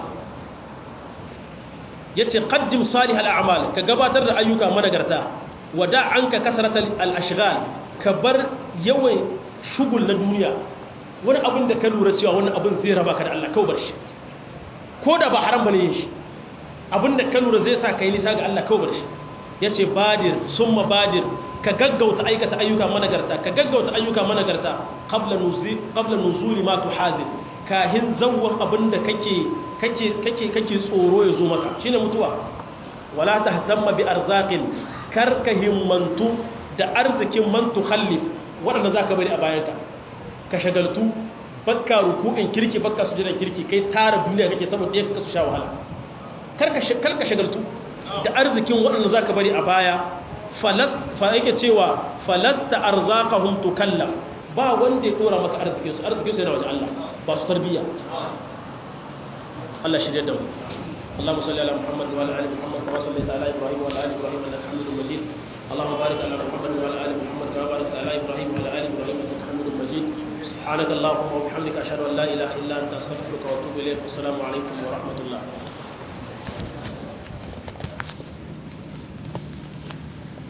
ya ce ƙaddim salih al'amal ka gabatar da ayyuka managarta wada an ka kasarata al'ashigal ka bar yawan shugul na duniya wani abin da ka lura cewa wani abin zai raba ka da Allah kawai bar shi ko da ba haram bane yin shi abin da ka lura zai sa ka yi nisa ga Allah kawai bar shi ya ce badir summa badir ka gaggauta aikata ayyuka managarta ka gaggauta ayyuka managarta qabla nuzuli qabla nuzuli ma tuhadir kahin zawwan abinda kake kake kake kake tsoro ya zo maka shine mutuwa wala tahtamma bi arzaqin karka himmantu da arzikin man tukhallif wadanda zaka bari a bayanka ka shagaltu bakka ruku'in kirki bakka sujudan kirki kai tara duniya kake saboda yake ka su sha wahala karka karka shagaltu da arzikin wadanda zaka bari a baya fa yake cewa falasta arzaqahum tukallaf ba wanda ya dora maka arzikin su arzikin su yana wajen Allah ba su tarbiyya Allah shirye da mu اللهم صل على محمد وعلى ال محمد كما صليت على ابراهيم وعلى ال ابراهيم انك حميد مجيد اللهم بارك على محمد وعلى ال محمد كما باركت على ابراهيم وعلى ال ابراهيم انك حميد مجيد سبحانك اللهم وبحمدك اشهد ان لا اله الا انت استغفرك واتوب اليك والسلام عليكم ورحمه الله